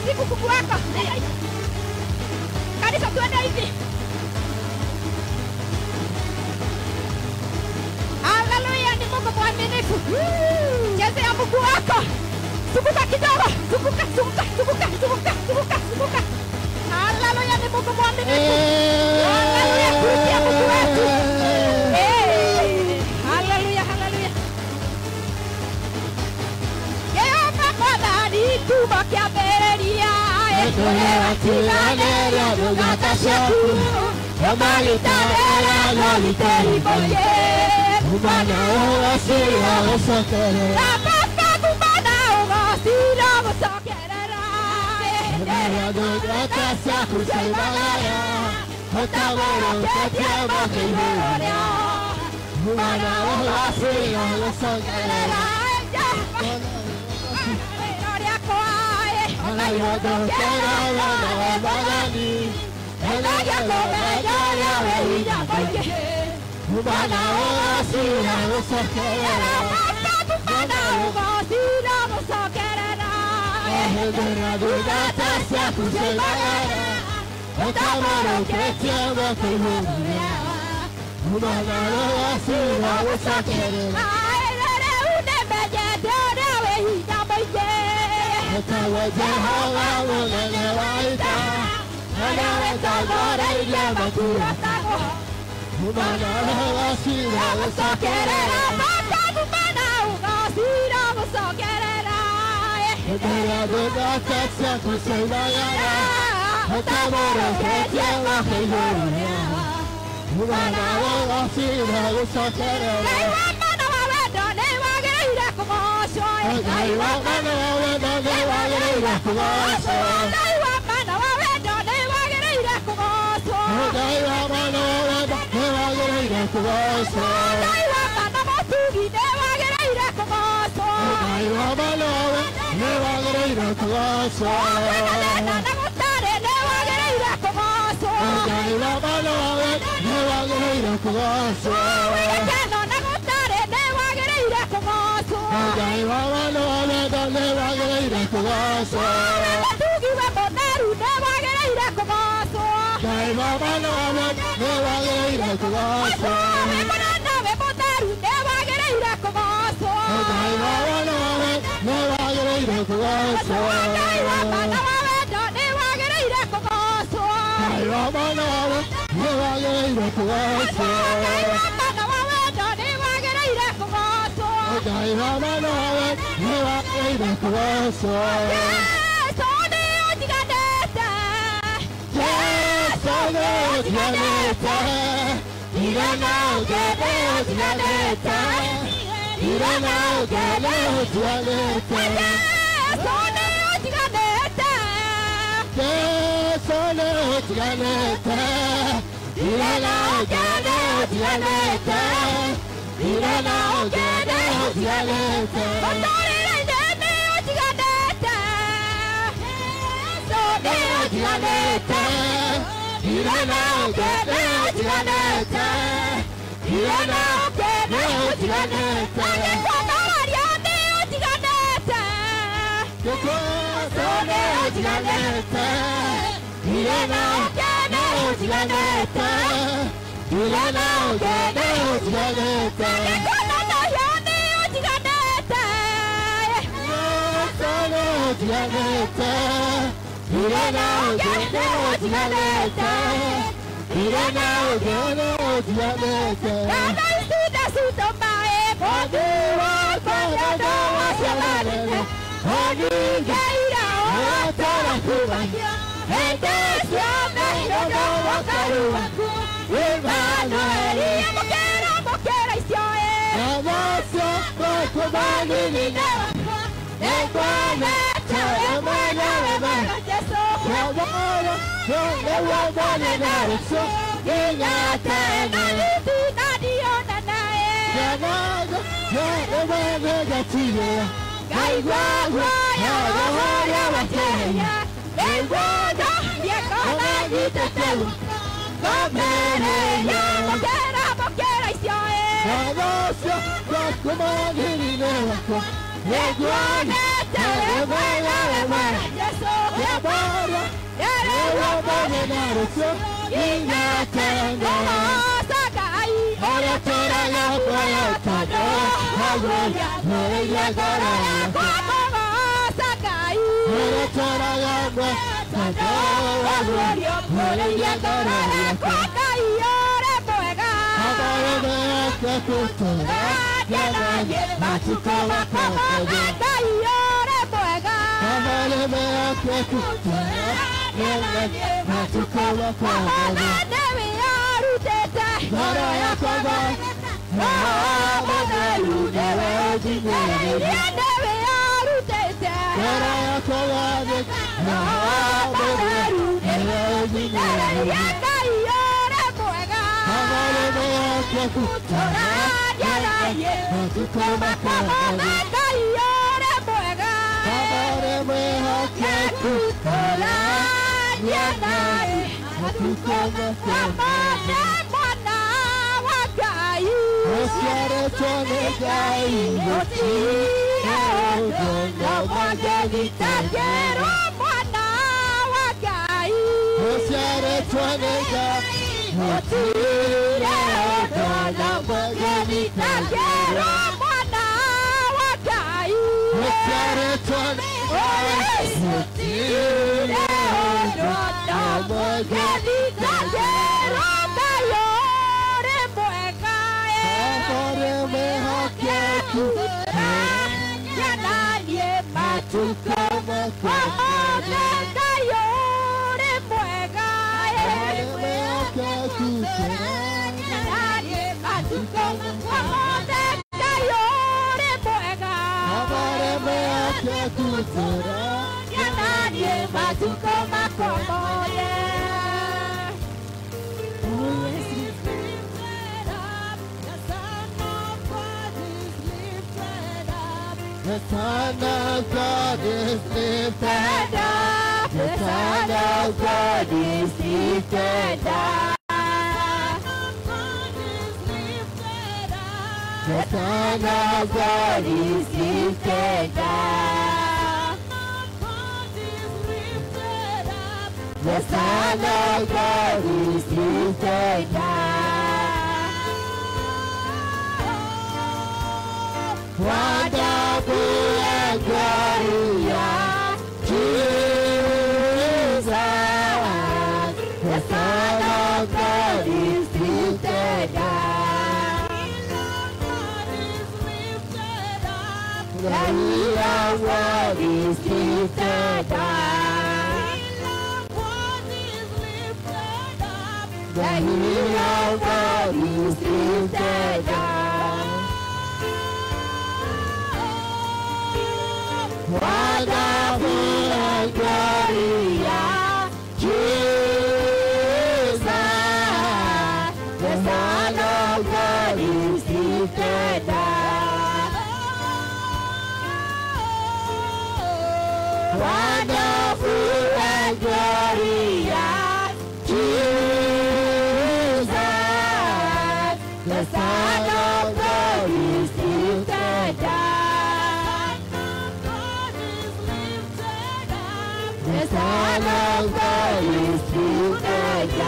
siku Mungu wako. Kanisa tuende hivi. Haleluya, ni Mungu mwaminifu. Chezea Mungu wako. Zunguka kidogo, zunguka, zunguka, zunguka, zunguka, zunguka, zunguka. Haleluya, ni Mungu mwaminifu. Haleluya, kuitia Mungu wetu. Eh, Haleluya, haleluya. Jehova Mwathani kiugo kĩambĩrĩria ĩtũrĩra tiganĩria ndungata ciaku ũmaritanĩra no riteribũrie kumana ũgocira gũcokerera baba kumana ũgocira gũcokerera ĩtũrĩra ndungata ciaku ciaumagara ũtagũrũkĩtie mũkĩihũro rĩao kumana ũgocira gũcokerera Neguone yote we mwema, we mwema Yesu, we mwema. Yale yote Narusio inyatende Sagai, Ora tora yako yotado Hagoya Mayagara Kwako Sagai, Ora tora yako yotado Hagoya Mayagara Kwakai ore mwega. Habare me ake kutora Yanaye Matuko wako Kwakai ore mwega. Habare me ake kutora Yanaye Matuko wako Dewi arutete. Mara yako ba Mahamadelu Dewe Jinere Dewi arutete. Mara yako ba Mahamadelu Dewe Jinere Kwakai ore mwega. Habare me ake kutora Yanaye Matuko wako Kwakai ore mwega. Habare me ake kutora Yanaye Matuko wako Amane mwana wa Ngai. Osiare chone gai Yotire odono Tajero mwana wa Ngai. Osiare chone gai Yotire odono Tajero mwana wa Ngai. Osiare chone gai Yotire odono Tajero mayore mwega. Amore me hake kutora Yanaye matuko Matuko Omega yore mwega. Amore me hake kutora Yanaye matuko Omega yore mwega. Amore me hake kutora Yanaye matuko makomoye. The Son of God is lifted up. The Son of God is lifted up. The Son of God is lifted up. The Son of God is lifted up. Wonderful and glorious Jesus. The Son of God is lifted up. The healer world is lifted up. The healer world is lifted up. Wonderful and glorious Jesus. The Son of God is lifted up. Wonderful and glorious Jesus. The Son of God is lifted up. The Son of God is lifted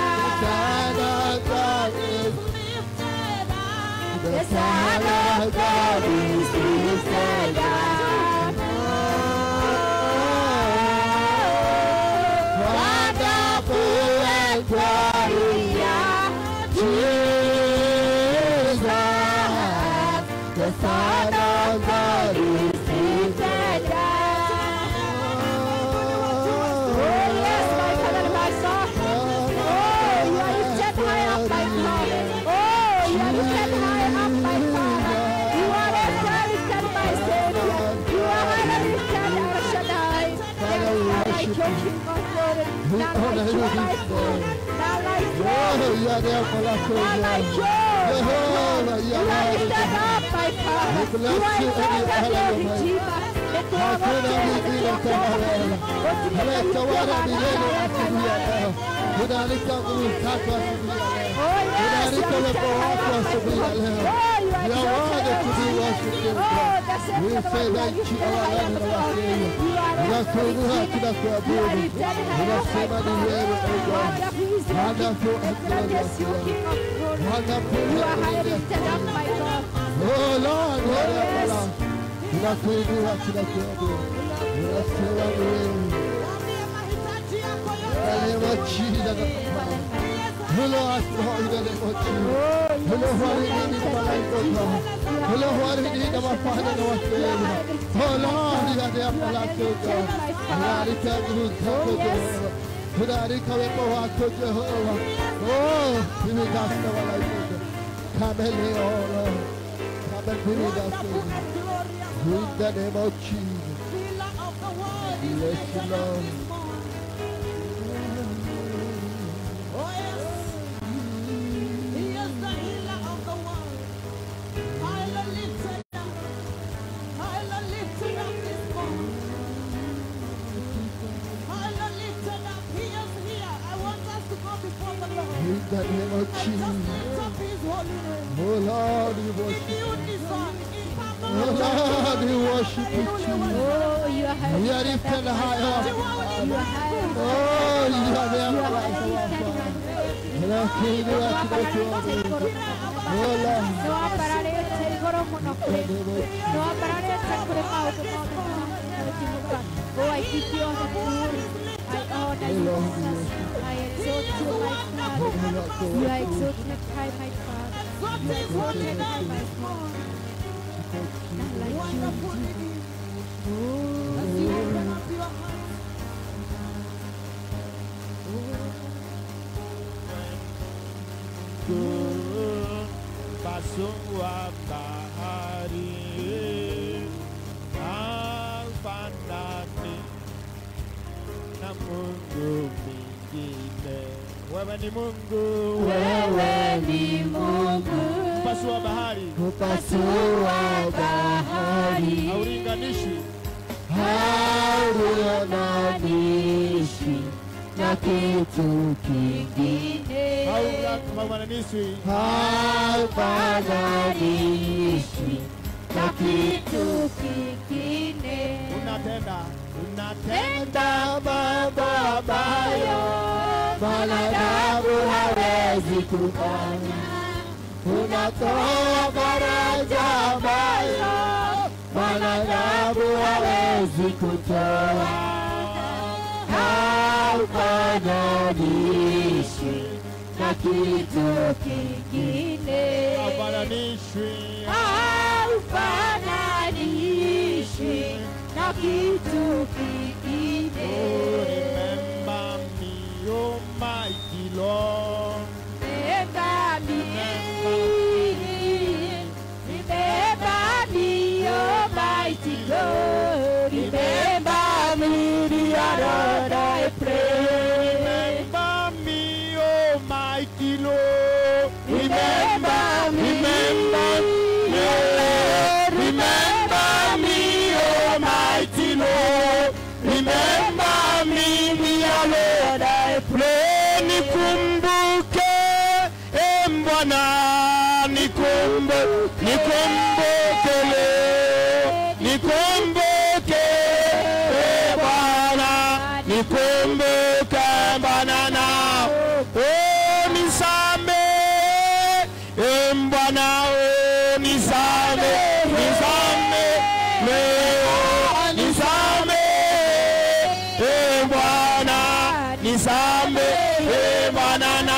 up. The Son of God is lifted up. Wonderful and glorious Jesus. The Son of God is lifted up. Oh, yes, my father, my son. Oh, you are lifted high up, my father. Oh, you are lifted high up, my father. You are lifted, lifted, my savior. You are highly lifted, El Shaddai. There is none like you, King of glory. None like you, my Lord. None like you. Oh, you are there for us, None oh like you. Jehovah, you You are are worthy. lifted up, my father. We bless You are you and we exalted, honor your you, my Redeemer. The throne of Hakuna God, the mwingine throne kama of wewe. God. Umetawala milele asubuhi ya leo. Tunaalika nguvu zako asubuhi ya leo. Oh, yes, Tunaalika you are uwepo lifted wako high up, asubuhi ya my leo. God. Oh, you are You are exalted, worthy to be your worshipped, Redeemer. God. Oh, Uifedha nchi awalani na Wakenya. Tunakuinua, tunakuabudu. Tunasema ni wewe, O God. Wonderful and glorious God. Wonderful and glorious God. Oh Lord, Lord of love. Tunakuinua, tunakuabudu. Tunasema ni wewe. Neema chida na Hilo asma ina neema chida. Hilo harini na malaika. Hilo harini na mafanya na wasema. Oh Lord, ya neema lako God. Tunalika nguvu zako Jehova. Tunalika wema wako Jehova. Oh, mimi dasta malaika. Come leo Lord. Come mimi dasta. In the name of Jesus. Bless you Lord. In the name of Jesus. Oh Lord, we worship you. Oh Lord, we worship you, Jesus. Oh, you are high. We are lifted high up. You are high. Oh, you are there You for are us. high. Tunakuinua, tunakuabudu. Oh Lord, nĩwambararĩte igũrũ mũno kũrĩ nĩwambararĩte kũrĩ maũndũ mothe maũtimuka Oh, I give you all the glory. I honor you, Jesus. I exalt you, my Father. You are exalted high, my Father. You are exalted high, my Father. None like you. Pasua bahari Alfanani na Mungu mwingine. Wewe ni Mungu, Wewe ni Mungu, pasua bahari, pasua bahari, haulinganishi haulinganishi na kitu kingine, haufananishwi haufananishwi na kitu kingine. unatenda unatenda Tenda mambo ambayo mwanadamu hawezi kufanya. Unatoa faraja ambayo mwanadamu hawezi kutoa. Haufananishwi na kitu kingine haufananishwi haufananishwi na kitu kingine. Remember me, oh mighty Lord. Remember me, remember me, Almighty God. Remember me, dear Lord, I pray. Remember me, oh mighty Lord. Remember me, remember me, remember me, oh mighty Lord. Remember me, dear Lord, I pray. Nikumbuke, eh, Bwana, nikumbuke, nikumbuke leo, nikumbuke, eh, Bwana, nikumbuke Bwana na oh, nisame, eh, Bwana, oh, nisame, nisame leo, nisame, eh, Bwana, nisame, eh, Bwana na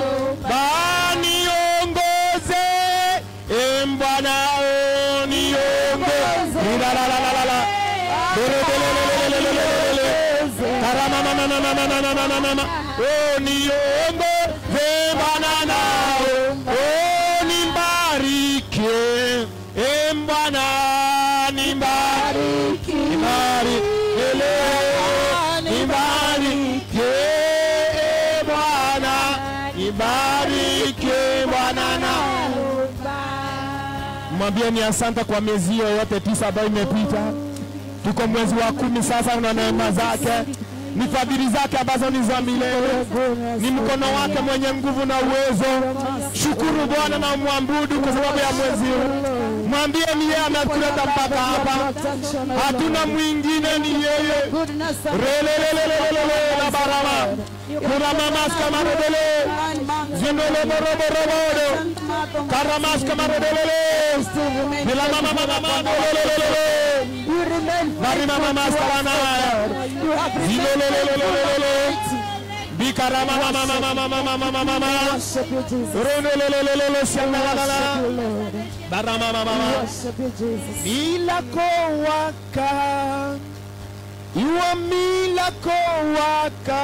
baniongoze, eh, Bwana, oh, niongoze, la la la la la la, Lelelelelelelelelele. Taramamamamamamamamamama. Oh, niongoze Bwana nao, oh, nibariki, eh, Bwana nibariki, nibariki leo, nibariki, eh, Bwana, nibariki Bwana nao. Mwambie ni asante kwa miezi hiyo yote tisa ambayo imepita. Tuko mwezi wa kumi sasa, na neema zake ni fadhili zake ambazo ni za milele, ni mkono wake mwenye nguvu na uwezo. Shukuru Bwana na umwabudu kwa sababu ya mwezi huu. mwambie ni yeye ametuleta mpaka hapa, hatuna mwingine, ni yeye. Relelelelelele na barama kuna mamas kamaredele zinole moroborobodo karamas kamaredelele bila mama mama mama lelelelele mari mama mas karana zilelelelelele bikarama mama mama mama mama mama mama ronelelelelele siangalalala barama mama mama milako waka iwa milako waka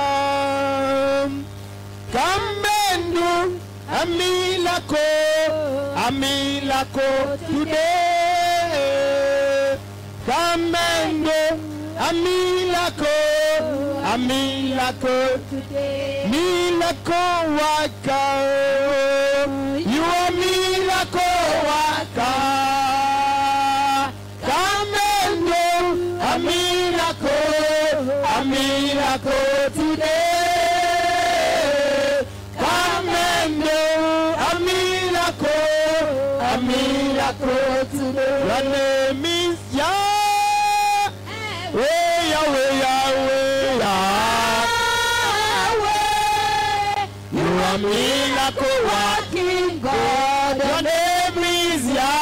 kambendu amilako amilako today kambendu amilako amilako milako waka iwa milako waka kambendu amilako amilako today kambendu amilako amilako today your name is Yah Yahweh Yahweh Yahweh you are miracle working God your name is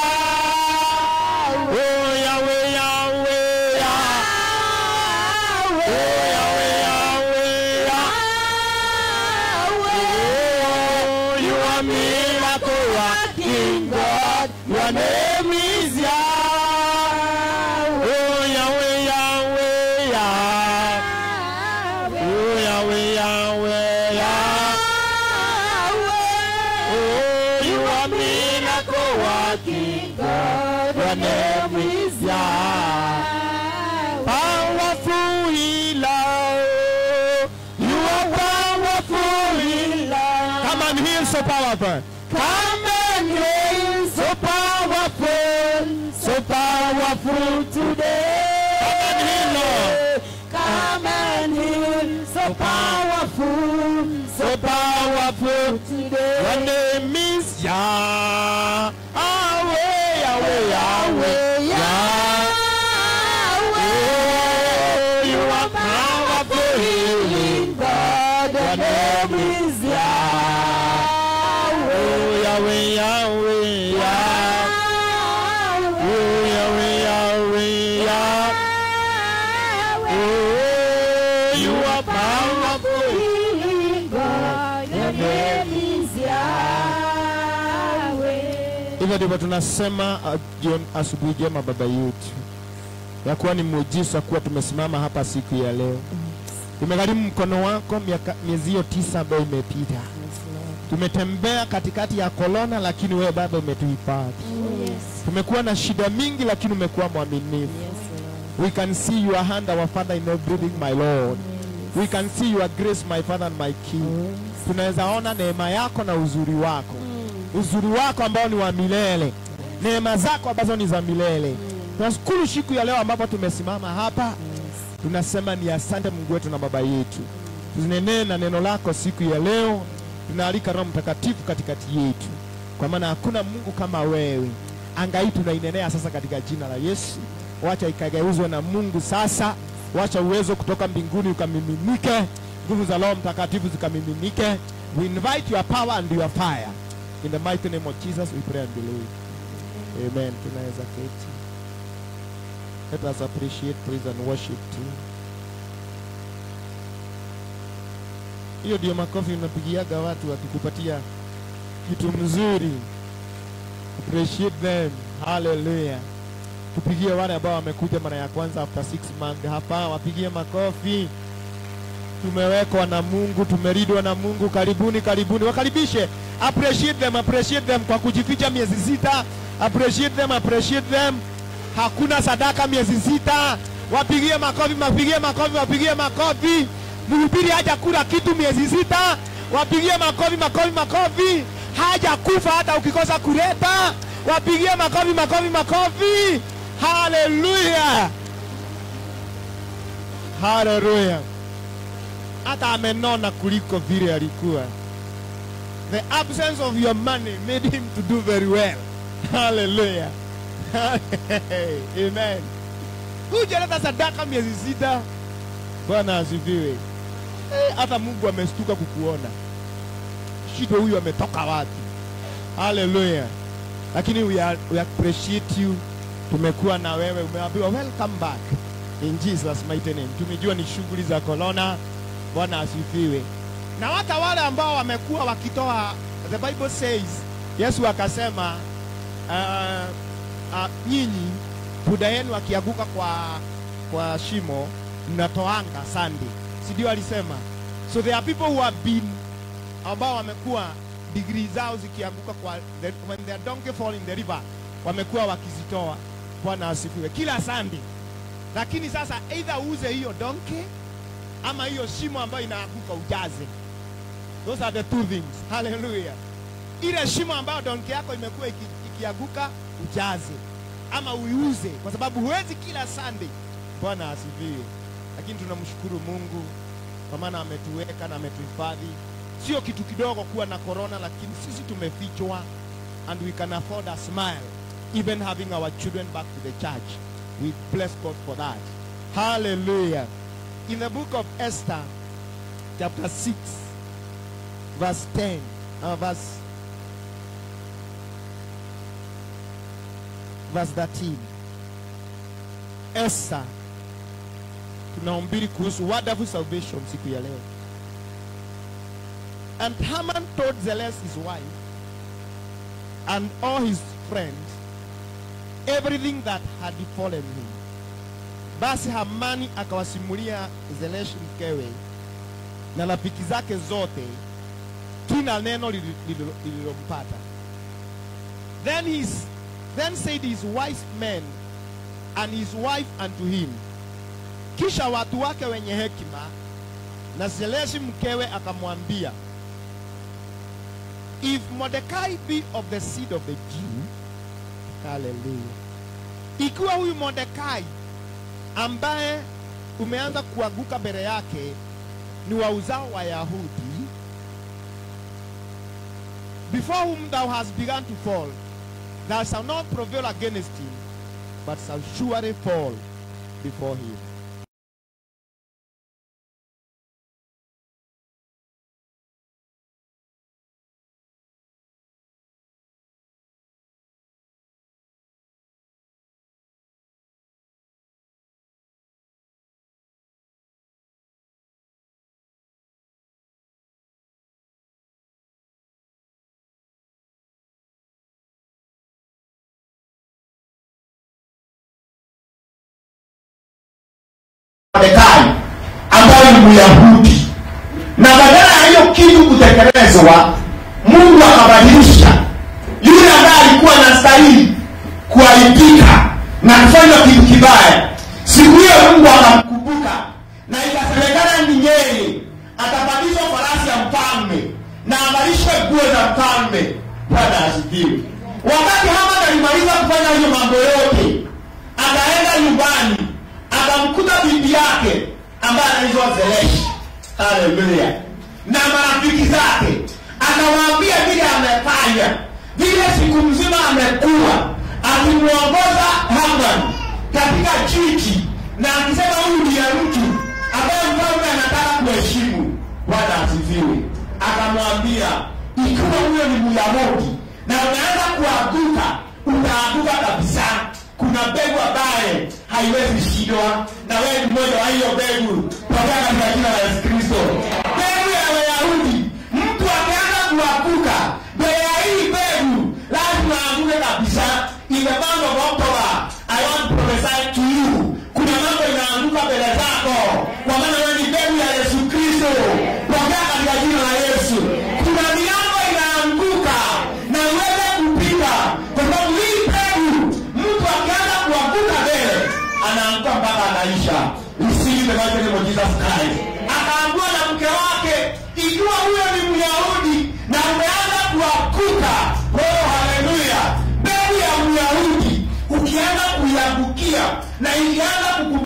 Yah oh Yahweh Yahweh Yahweh oh Yahweh Yahweh Yahweh oh you are miracle working God your name is Yah oh Yahweh Yahweh Yah oh Yahweh Yahweh Yah oh you are miracle working God your name is Yah powerful healer. You are powerful healer. Come and heal so powerful. Come and heal so powerful. So powerful today. Come and heal, Lord. Come and heal so powerful. So powerful today. Your name is Yah. Yahweh, Yahweh, Yahweh, Yahweh. You are powerful healing God. Your name is Yahweh. Yahweh, Yahweh, Yahweh. Yahweh, Yahweh, Yahweh. You are powerful healing God. Your name is Hivyo ndivyo tunasema uh, jioni- asubuhi jema baba yetu, ya kuwa ni muujiza kuwa tumesimama hapa siku ya leo. Tumegharimu mkono wako miaka miezi hiyo tisa ambayo imepita. Tumetembea katikati ya korona, lakini wewe Baba umetuhifadhi. Tumekuwa na shida mingi, lakini umekuwa mwaminifu. We can see your hand, our Father in everything, my Lord. We can see your grace, my Father and my King. Tunaweza ona neema yako na uzuri wako, uzuri wako ambao ni wa milele, neema zako ambazo ni za milele. Tunashukuru siku ya leo ambapo tumesimama hapa, tunasema ni asante Mungu wetu na Baba yetu. Tunenee na neno lako siku ya leo, tunaalika Roho Mtakatifu katikati yetu, kwa maana hakuna Mungu kama wewe. Anga hii tunainenea sasa katika jina la Yesu. Wacha ikageuzwe na Mungu sasa, wacha uwezo kutoka mbinguni ukamiminike, nguvu za Roho Mtakatifu zikamiminike. We invite your power and your fire in the mighty name of Jesus we pray and believe. Amen. Tunaweza keti. Let us appreciate, praise and worship too. Hiyo ndio makofi unapigiaga watu wakikupatia kitu mzuri. Appreciate them. Hallelujah. Tupigie wale ambao wamekuja mara ya kwanza after six months hapa, wapigie makofi. Tumewekwa na Mungu, tumeridwa na Mungu. Karibuni, karibuni, wakaribishe. Appreciate them, appreciate them kwa kujificha miezi sita. Appreciate them, appreciate them. Hakuna sadaka miezi sita. Wapigie makofi, wapigie makofi, wapigie makofi. Mhubiri haja kula kitu miezi sita. Wapigie makofi, makofi, makofi. Haja kufa hata ukikosa kuleta. Wapigie makofi, makofi, makofi. Haleluya, haleluya. Hata amenona kuliko vile alikuwa. The absence of your money made him to do very well. Hallelujah. Amen. Hujaleta sadaka miezi sita. Bwana asifiwe. Eh, hata Mungu amestuka kukuona. Shida huyu ametoka wapi? Hallelujah. Lakini we, are, we appreciate you. Tumekuwa na wewe, umeambiwa welcome back in Jesus mighty name. Tumejua ni shughuli za corona. Bwana asifiwe. Na hata wale ambao wamekuwa wakitoa, the Bible says, Yesu akasema uh, uh, nyinyi buda yenu akianguka kwa kwa shimo mnatoanga sande, si ndio alisema? So there are people who have been ambao wamekuwa degree zao zikianguka kwa the, when their donkey fall in the river wamekuwa wakizitoa. Bwana asifiwe kila sande, lakini sasa either uuze hiyo donkey ama hiyo shimo ambayo inaanguka ujaze. Those are the two things. Hallelujah. Ile shimo ambayo donki yako imekuwa iki, ikianguka ujaze ama uiuze, kwa sababu huwezi kila Sunday. Bwana asifiwe. Lakini tunamshukuru Mungu kwa maana ametuweka na ametuhifadhi. Sio kitu kidogo kuwa na corona, lakini sisi tumefichwa and we can afford a smile even having our children back to the church. We bless God for that. Hallelujah. In the book of Esther, chapter 6, verse 10, uh, verse, verse 13. Esther, tunahubiri kuhusu wonderful salvation siku ya leo. And Haman told Zeles his wife and all his friends everything that had befallen him. Basi Hamani akawasimulia Zereshi mkewe na rafiki zake zote kila neno lili- lililo- lililompata. Then, his, then said his wise men and his wife unto him, kisha watu wake wenye hekima na Zereshi mkewe akamwambia, if Mordecai be of the seed of the Jew, hallelujah, ikiwa huyu Mordekai ambaye umeanza kuanguka mbele yake ni wa uzao wa Yahudi, before whom thou hast begun to fall, thou shalt not prevail against him, but shall surely fall before him. Mordekai ambaye ni Myahudi, na badala ya hiyo kitu kutekelezwa, Mungu akabadilisha yule ambaye alikuwa anastahili kuaibika na kufanya kitu kibaya. Siku hiyo Mungu akamkumbuka, na ikasemekana ni yeye atabadilishwa farasi ya mfalme na avalishwe nguo za mfalme. Bwana asifiwe. Wakati Haman alimaliza kufanya hiyo mambo yote, akaenda nyumbani akamkuta bibi yake ambaye anaitwa Zereshi, haleluya, na marafiki zake, akawaambia vile amefanya, vile siku mzima amekuwa akimwongoza Haman katika jiji na akisema huyu ndiye mtu ambaye mfalme anataka kuheshimu. Bwana asifiwe. Akamwambia ikiwa huyo ni Myahudi na unaanza kuanguka, utaanguka kabisa kuna mbegu ambaye haiwezi shindwa, na wewe ni mmoja wa hiyo mbegu. Tokea katika jina la Yesu Kristo. Mbegu ya Wayahudi, mtu akianza kuanguka mbele ya hii mbegu, lazima aanguke kabisa. Imepangwa kwa Oktoba. I want to prophesy to you, kuna mambo inaanguka mbele zako, kwa maana wewe ni mbegu ya Yesu Kristo. Tokea katika jina la Yesu. Kuna milango inaanguka na uweze kupita, kwa sababu hii mbegu mtu akianza kuanguka mbele anaanguka mpaka anaisha. Receive the mighty name of Jesus Christ. Akaambiwa na mke wake, ikiwa huyo ni Myahudi na umeanza kuanguka, oh haleluya, mbegu ya Myahudi ukianza kuiangukia na ikianza kuku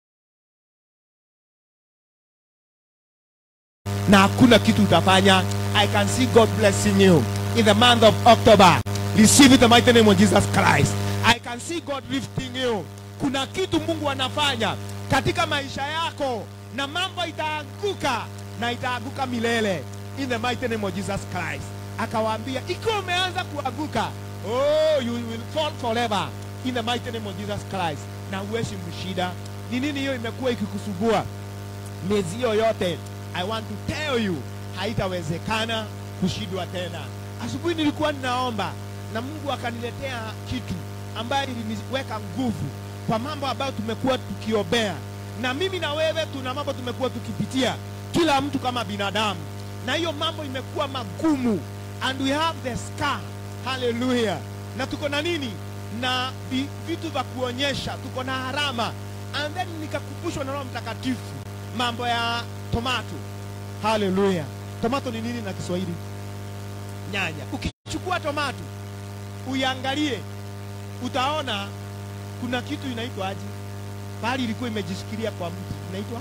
na hakuna kitu utafanya I can see God blessing you in the month of October. Receive it in the mighty name of Jesus Christ. I can see God lifting you. Kuna kitu Mungu anafanya katika maisha yako na mambo itaanguka na itaanguka milele in the mighty name of Jesus Christ. Akawaambia ikiwa umeanza kuanguka, oh you will fall forever in the mighty name of Jesus Christ. Na huwezi mshida. Ni nini hiyo imekuwa ikikusubua miezi hiyo yote? I want to tell you haitawezekana kushindwa tena. Asubuhi nilikuwa ninaomba na Mungu akaniletea kitu ambayo iliniweka nguvu kwa mambo ambayo tumekuwa tukiombea, na mimi na wewe tuna mambo tumekuwa tukipitia, kila mtu kama binadamu, na hiyo mambo imekuwa magumu, and we have the scar. Haleluya! Na tuko na nini? Na vi- vitu vya kuonyesha, tuko na harama, and then nikakumbushwa na Roho Mtakatifu mambo ya tomato. Haleluya! Tomato ni nini na Kiswahili? Nyanya. Ukichukua tomato uiangalie, utaona kuna kitu inaitwa aje, bali ilikuwa imejishikilia kwa mti, inaitwa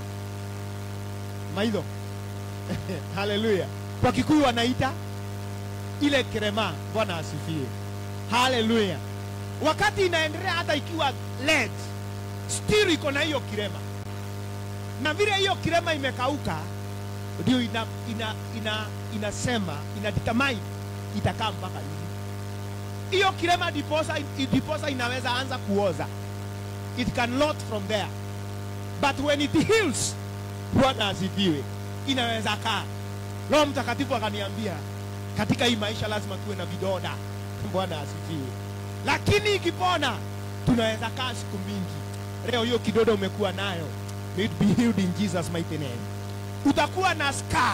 maidho. Haleluya! Kwa Kikuyu wanaita ile krema. Bwana asifiwe. Haleluya! Wakati inaendelea, hata ikiwa led still iko na hiyo kirema, na vile hiyo kirema imekauka, ndio ina, ina, ina, inasema ina determine itakaa mpaka hivi. Hiyo kirema diposa, diposa inaweza anza kuoza, it can lot from there, but when it heals, Bwana asifiwe, inaweza kaa. Roho Mtakatifu akaniambia katika hii maisha lazima tuwe na vidoda. Bwana asifiwe, lakini ikipona tunaweza kaa siku mingi. Leo hiyo kidodo umekuwa nayo, may it be healed in Jesus mighty name. Utakuwa na scar,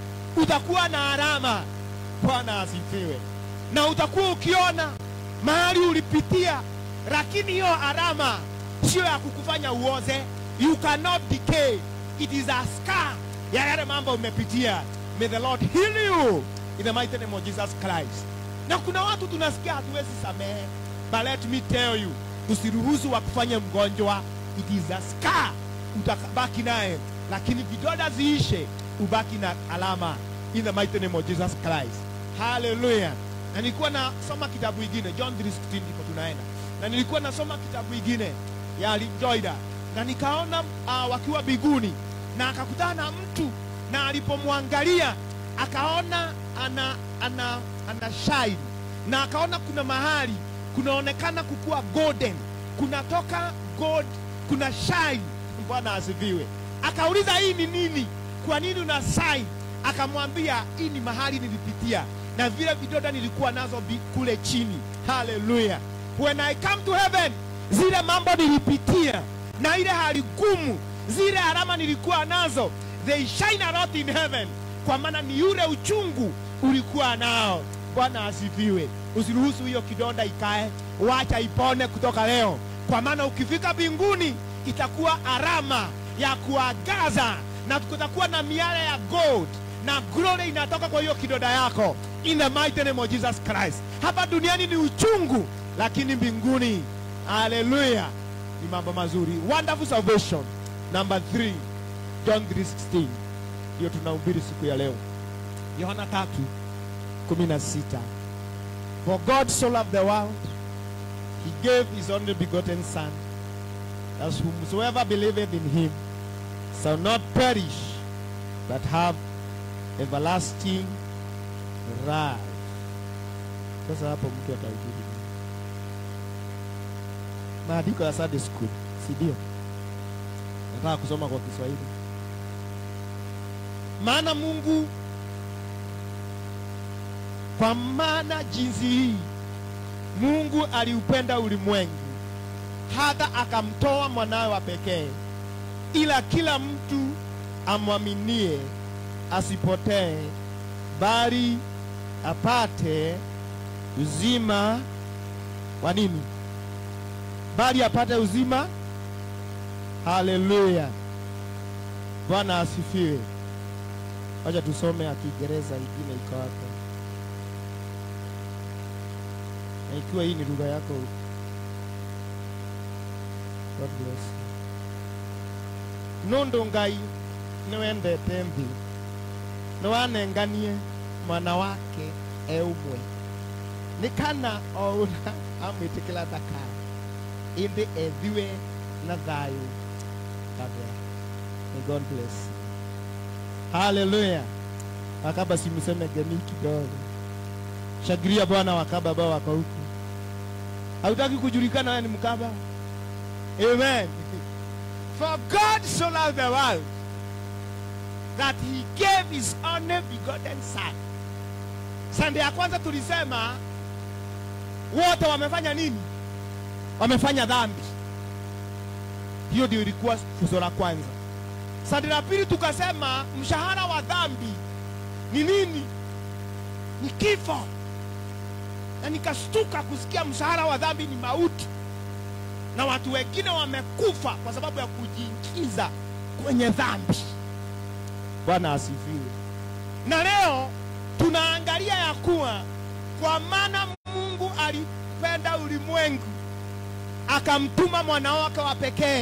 utakuwa na alama. Bwana asifiwe, na utakuwa ukiona mahali ulipitia, lakini hiyo alama sio ya kukufanya uoze. You cannot decay, it is a scar ya yale mambo umepitia. May the Lord heal you in the mighty name of Jesus Christ. Na kuna watu tunasikia hatuwezi samehe, but let me tell you, usiruhusu wa kufanya mgonjwa. It is a scar, utabaki naye, lakini vidoda ziishe, ubaki na alama in the mighty name of Jesus Christ. Hallelujah. Na nilikuwa nasoma kitabu ingine John 3:16 ndiko tunaenda, na nilikuwa nasoma kitabu ingine ya Joida na nikaona uh, wakiwa biguni na akakutana na mtu na alipomwangalia akaona ana, ana, ana shine na akaona kuna mahali kunaonekana kukuwa golden, kunatoka gold, kuna shine. Bwana asifiwe. Akauliza hii ni nini? Kwa nini una shine? Akamwambia hii ni mahali nilipitia na vile vidoda nilikuwa nazo bi- kule chini. Haleluya! When I come to heaven, zile mambo nilipitia na ile hali gumu, zile alama nilikuwa nazo, they shine a lot in heaven, kwa maana ni yule uchungu ulikuwa nao. Bwana asifiwe. Usiruhusu hiyo kidonda ikae, wacha ipone kutoka leo, kwa maana ukifika mbinguni itakuwa alama ya kuagaza na kutakuwa na miale ya gold na glory inatoka kwa hiyo kidonda yako in the mighty name of Jesus Christ. Hapa duniani ni uchungu, lakini mbinguni, haleluya, ni mambo mazuri. Wonderful salvation number 3 John 3:16 ndio tunahubiri siku ya leo. Yohana 3:16 For God so loved the world he gave his only begotten son that whomsoever believeth in him shall not perish but have everlasting life. Sasa hapo mtu atahubiri nini? maandiko ya Sunday school, si ndio? Nataka kusoma kwa Kiswahili. Maana Mungu, kwa maana jinsi hii Mungu aliupenda ulimwengu hata akamtoa mwanawe wa pekee, ila kila mtu amwaminie asipotee, bali apate uzima wa nini? Bali apate uzima. Haleluya, Bwana asifiwe. Wacha tusome ya Kiingereza ingine iko hapo, na ikiwa hii ni lugha yako, God bless you. nundu ngai niwendete nthi niwanenganie mwana wake eumwe nĩ kana ouna amwĩtĩkĩra thakara ĩndĩ ethiwe na thayũ kabea May God bless you. Haleluya. Wakaba simseme geni kidogo. Shagiria Bwana wakaba ambao wako huku. Hautaki kujulikana wewe ni mkaba? Amen. For God so loved the world that he gave his only begotten son. Sunday ya kwanza tulisema wote wamefanya nini? Wamefanya dhambi. Hiyo ndio ilikuwa funzo la kwanza. Sunday la pili tukasema mshahara wa dhambi ni nini? Ni kifo. Na nikashtuka kusikia mshahara wa dhambi ni mauti, na watu wengine wamekufa kwa sababu ya kujiingiza kwenye dhambi. Bwana asifiwe. Na leo tunaangalia ya kuwa kwa maana Mungu alipenda ulimwengu akamtuma mwana wake wa pekee,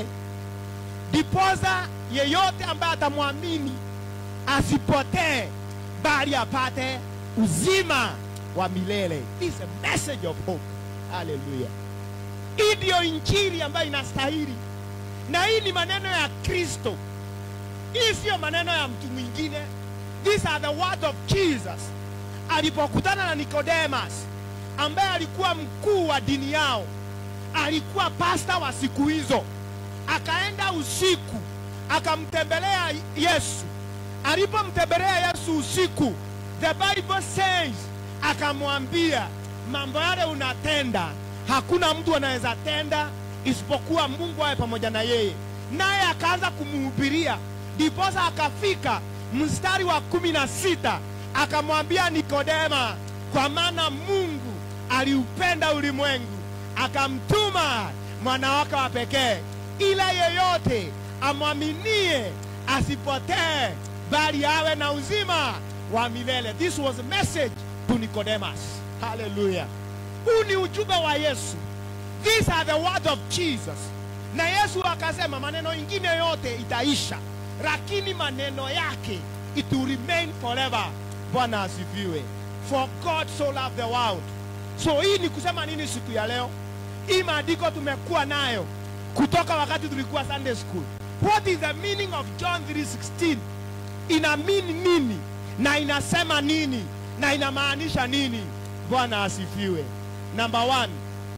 ndiposa yeyote ambaye atamwamini asipotee, bali apate uzima wa milele. This is a message of hope. Hallelujah. Hii ndiyo injili ambayo inastahili, na hii ni maneno ya Kristo. Hii siyo maneno ya mtu mwingine. These are the words of Jesus alipokutana na Nicodemus ambaye alikuwa mkuu wa dini yao, alikuwa pasta wa siku hizo. Akaenda usiku akamtembelea Yesu. Alipomtembelea Yesu usiku, the Bible says, akamwambia mambo yale unatenda hakuna mtu anaweza tenda isipokuwa Mungu awe pamoja na yeye. Naye akaanza kumuhubiria, ndiposa akafika mstari wa kumi na sita akamwambia Nikodema, kwa maana Mungu aliupenda ulimwengu akamtuma mwana wake wa pekee, ila yeyote amwaminie asipotee, bali awe na uzima wa milele. This was a message to Nicodemus. Hallelujah. Huu ni ujumbe wa Yesu. These are the words of Jesus. Na Yesu akasema maneno ingine yote itaisha, lakini maneno yake it will remain forever. Bwana asifiwe. For God so loved the world. So hii ni kusema nini siku ya leo? Hii maandiko tumekuwa nayo kutoka wakati tulikuwa Sunday school. What is the meaning of John 3:16? Ina mean nini na inasema nini na inamaanisha nini? Bwana asifiwe. Number one,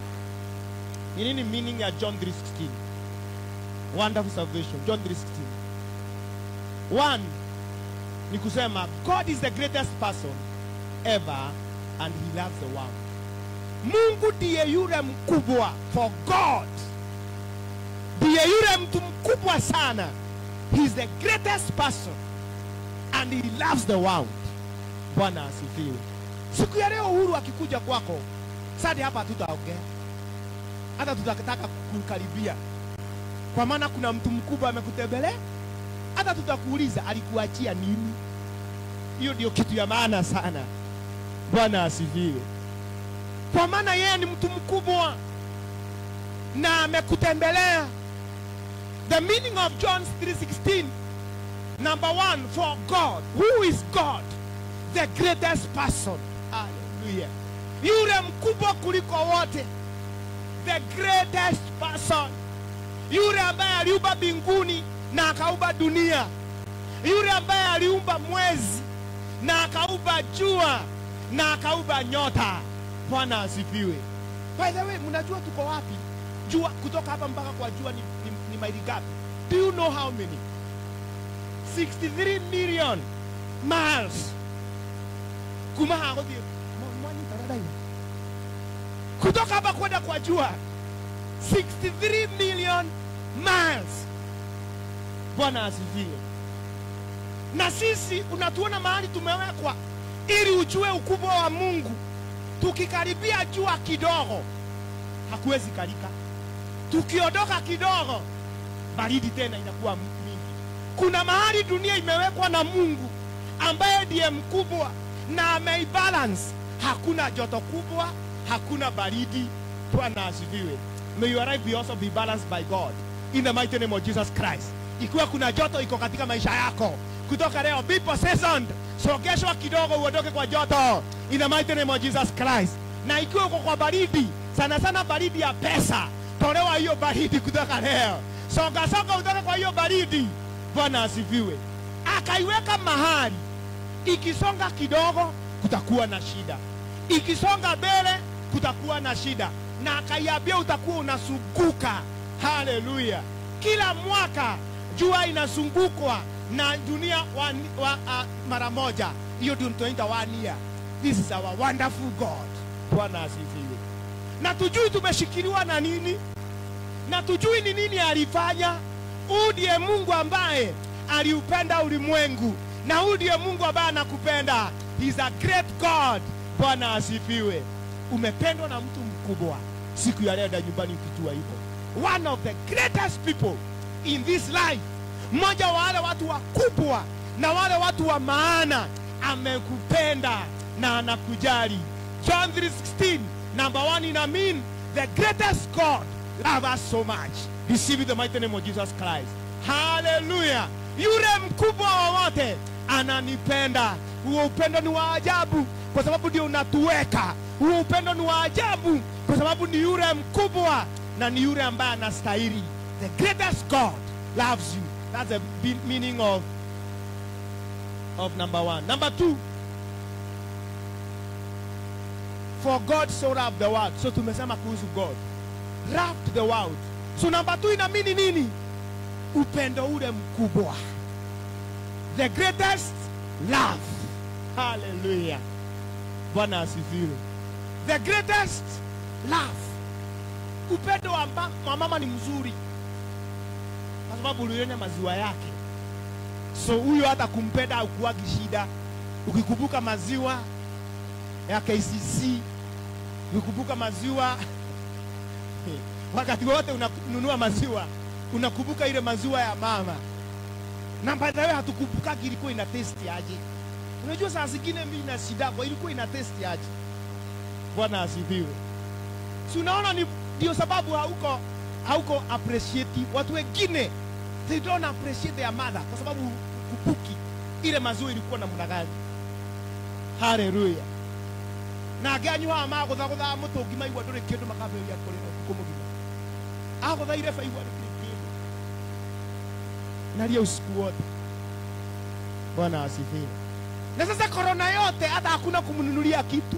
ni nini meaning ya John 3:16? Wonderful salvation. John 3:16. One ni kusema God is the greatest person ever and he loves the world. Mungu ndiye yule mkubwa for God. Ndiye yule mtu mkubwa sana. He is the greatest person and he loves the world. Bwana asifiwe. Siku ya leo Uhuru akikuja kwako, sadi hapa hatutaongea, hata tutataka kukaribia, kwa maana kuna mtu mkubwa amekutembelea. Hata tutakuuliza alikuachia nini. Hiyo ndio kitu ya maana sana. Bwana asifiwe, kwa maana yeye ni mtu mkubwa na amekutembelea. The meaning of John 3:16 number one for God who is God the greatest person hallelujah yule mkubwa kuliko wote the greatest person yule ambaye aliumba mbinguni na akaumba dunia yule ambaye aliumba mwezi na akaumba jua na akaumba nyota bwana asifiwe by the way mnajua tuko wapi jua kutoka hapa mpaka kwa jua ni, ni, ni maili gapi do you know how many 63 million miles kuma hago thie mwani taradai kutoka hapa kwenda kwa jua 63 million miles bwana asifiwe na sisi unatuona mahali tumewekwa ili ujue ukubwa wa mungu tukikaribia jua kidogo hakuwezi kalika tukiondoka kidogo baridi tena inakuwa mingi kuna mahali dunia imewekwa na mungu ambaye ndiye mkubwa na ameibalance hakuna joto kubwa hakuna baridi bwana asifiwe may your life be also be balanced by god in the mighty name of jesus christ ikiwa kuna joto iko katika maisha yako kutoka leo be possessed sogeshwa kidogo uondoke kwa joto in the mighty name of jesus christ na ikiwa uko kwa baridi sana sana baridi ya pesa tolewa hiyo baridi kutoka leo songa songa utoke kwa hiyo baridi bwana asifiwe akaiweka mahali ikisonga kidogo kutakuwa na shida ikisonga mbele kutakuwa na shida na akaiambia utakuwa unazunguka haleluya kila mwaka jua inazungukwa na dunia wa, wa, uh, mara moja hiyo ndio tunaita one year this is our wonderful god bwana asifiwe na tujui tumeshikiliwa na nini na tujui ni nini alifanya huu ndiye mungu ambaye aliupenda ulimwengu na huu ndiye mungu ambaye anakupenda He is a great god bwana asifiwe umependwa na mtu mkubwa siku ya leo na nyumbani ukijua hivyo one of the greatest people in this life mmoja wa wale watu wakubwa na wale watu wa maana amekupenda na anakujali john 316 number one ina mean the greatest god love us so much receive the mighty name of jesus christ haleluya yule mkubwa wa wote ananipenda huo upendo ni wa ajabu kwa sababu ndio unatuweka huo upendo ni wa ajabu kwa sababu ni yule mkubwa na ni yule ambaye anastahili the greatest god loves you that's the be- meaning of of number one number two for god so loved the world so tumesema kuhusu god loved the world so number two inamini nini upendo ule mkubwa the greatest love haleluya bwana asifiwe the greatest love upendo wa, mba, wa mama ni mzuri kwa sababu uliona maziwa yake so huyo hata kumpenda aukuwagi shida ukikumbuka maziwa ya kcc ukikumbuka maziwa wakati wote unanunua maziwa unakumbuka ile maziwa ya mama na baadaye hatukumbukagi ilikuwa ina testi aje unajua saa zingine mi na shida kwa ilikuwa ina testi aje bwana asifiwe si unaona ni ndio sababu hauko hauko appreciate watu wengine they don't appreciate their mother kwa sababu kupuki ile maziwa ilikuwa namna gani haleluya na nganyua magutha gutha mutungi maigua nduri kindu makaberia kurira utuku mugima aguthaire baigua nduri kindu naria usiku wote bwana asifiwe na sasa korona yote hata hakuna kumnunulia kitu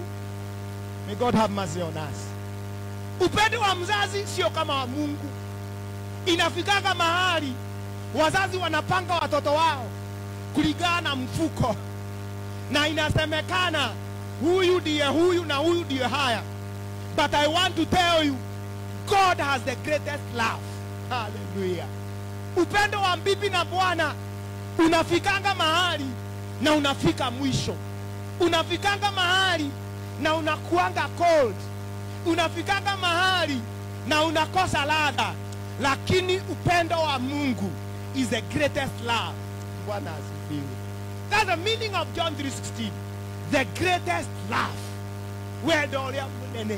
may god have mercy on us upendo wa mzazi sio kama wa mungu inafikaga mahali wazazi wanapanga watoto wao kulingana na mfuko na inasemekana huyu ndiye huyu na huyu ndiye haya but i want to tell you god has the greatest love haleluya upendo wa bibi na bwana unafikanga mahali na unafika mwisho unafikanga mahali na unakuanga cold unafikanga mahali na unakosa ladha lakini upendo wa mungu is the greatest love bwana asifiwe that's the meaning of john 316 the greatest love wendo ũrĩa mũnene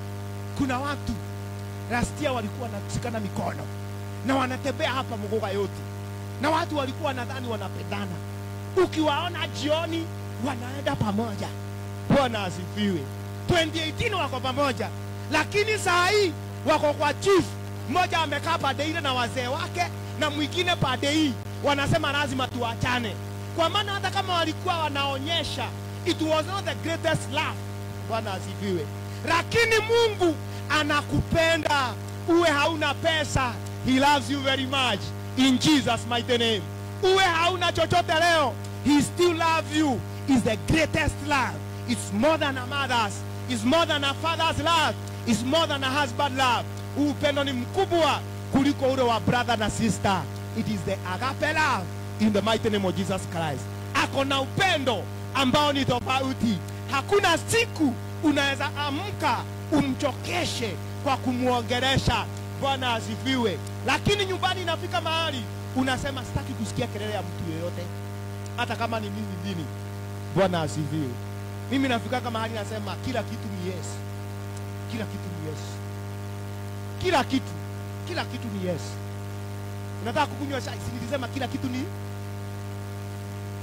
kuna watu rastia walikuwa wanashikana mikono na wanatembea hapa mgoga yote na watu walikuwa nadhani wanapendana ukiwaona jioni wanaenda pamoja bwana asifiwe 2018 wako pamoja lakini saa hii wako kwa chief mmoja amekaa pande ile na wazee wake na mwingine pande hii wanasema lazima tuachane kwa maana hata kama walikuwa wanaonyesha it was not the greatest love bwana asifiwe lakini mungu anakupenda uwe hauna pesa he loves you very much in jesus mighty name uwe hauna chochote leo he still love you is the greatest love it's more than a mother's it's more than a father's love it's more than a husband love huu upendo ni mkubwa kuliko ule wa brother na sister it is the agape love in the mighty name of jesus christ ako na upendo ambao ni tofauti hakuna siku unaweza amka umchokeshe kwa kumwongeresha bwana asifiwe lakini nyumbani inafika mahali unasema sitaki kusikia kelele ya mtu yeyote hata kama ni mimi dini bwana asifiwe mimi nafikaga mahali nasema kila kitu ni yes kila kitu ni yes kila kitu kila kitu ni yes unataka kukunywa chai si nilisema kila kitu ni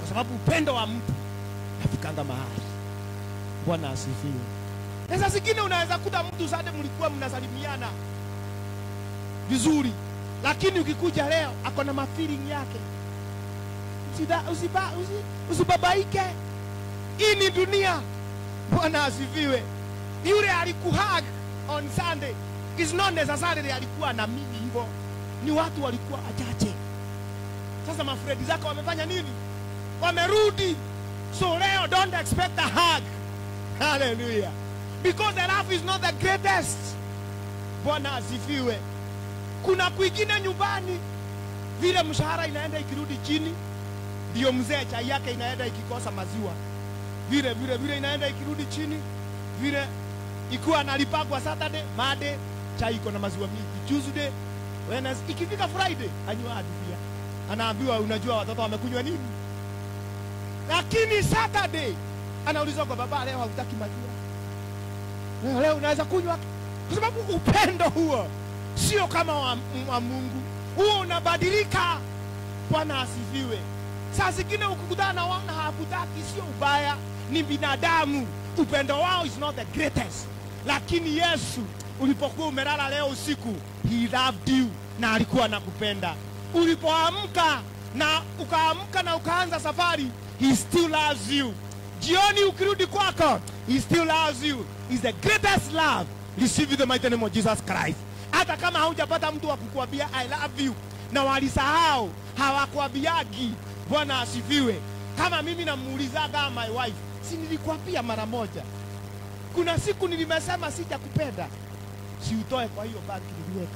kwa sababu upendo wa mtu nafikanga mahali. Bwana asifiwe. Na saa zingine unaweza kuta mtu sade mlikuwa mnasalimiana vizuri, lakini ukikuja leo ako na mafeeling yake. Usida, usiba, usi, usibabaike. Hii ni dunia. Bwana asifiwe. Yule alikuhug on Sunday is not necessarily alikuwa na mimi hivyo, ni watu walikuwa wachache. Sasa mafredi zako wamefanya nini? Wamerudi. So leo don't expect a hug. Hallelujah. Because the love is not the greatest. Bwana asifiwe. Kuna kwingine nyumbani vile mshahara inaenda ikirudi chini, ndio mzee chai yake inaenda ikikosa maziwa, vile vile vile inaenda ikirudi chini, vile ikiwa analipagwa Saturday, Monday chai iko na maziwa mingi, Tuesday, Wednesday, ikifika Friday anywa hadi pia anaambiwa, unajua watoto wamekunywa nini? Lakini Saturday anaulizwa kwa baba, leo hautaki maziwa, leo, leo unaweza kunywa, kwa sababu upendo huo sio kama wa, wa Mungu, huo unabadilika. Bwana asifiwe. Saa zingine ukikutana na wana hawakutaki, sio ubaya, ni binadamu. Upendo wao is not the greatest, lakini Yesu ulipokuwa umelala leo usiku, he loved you na alikuwa anakupenda. Ulipoamka na ukaamka na ukaanza safari, he still loves you. Jioni ukirudi kwako, he still loves you. Is the greatest love. Receive the mighty name of Jesus Christ. Hata kama haujapata mtu wa kukuambia I love you na walisahau, hawakuambiagi. Bwana asifiwe. Kama mimi namuulizaga my wife, si nilikwambia mara moja, kuna siku nilimesema sijakupenda, si utoe kwa hiyo banki niliweka.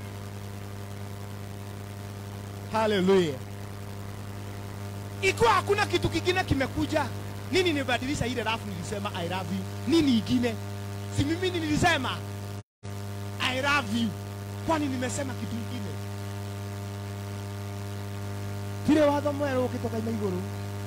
Haleluya. Ikiwa hakuna kitu kingine kimekuja, nini nibadilisha ile rafu nilisema I love you? Nini ingine? Si mimi nilisema I love you, kwani nimesema kitu ingine? Kile watho mwerũ ũkĩtoka-ina igũrũ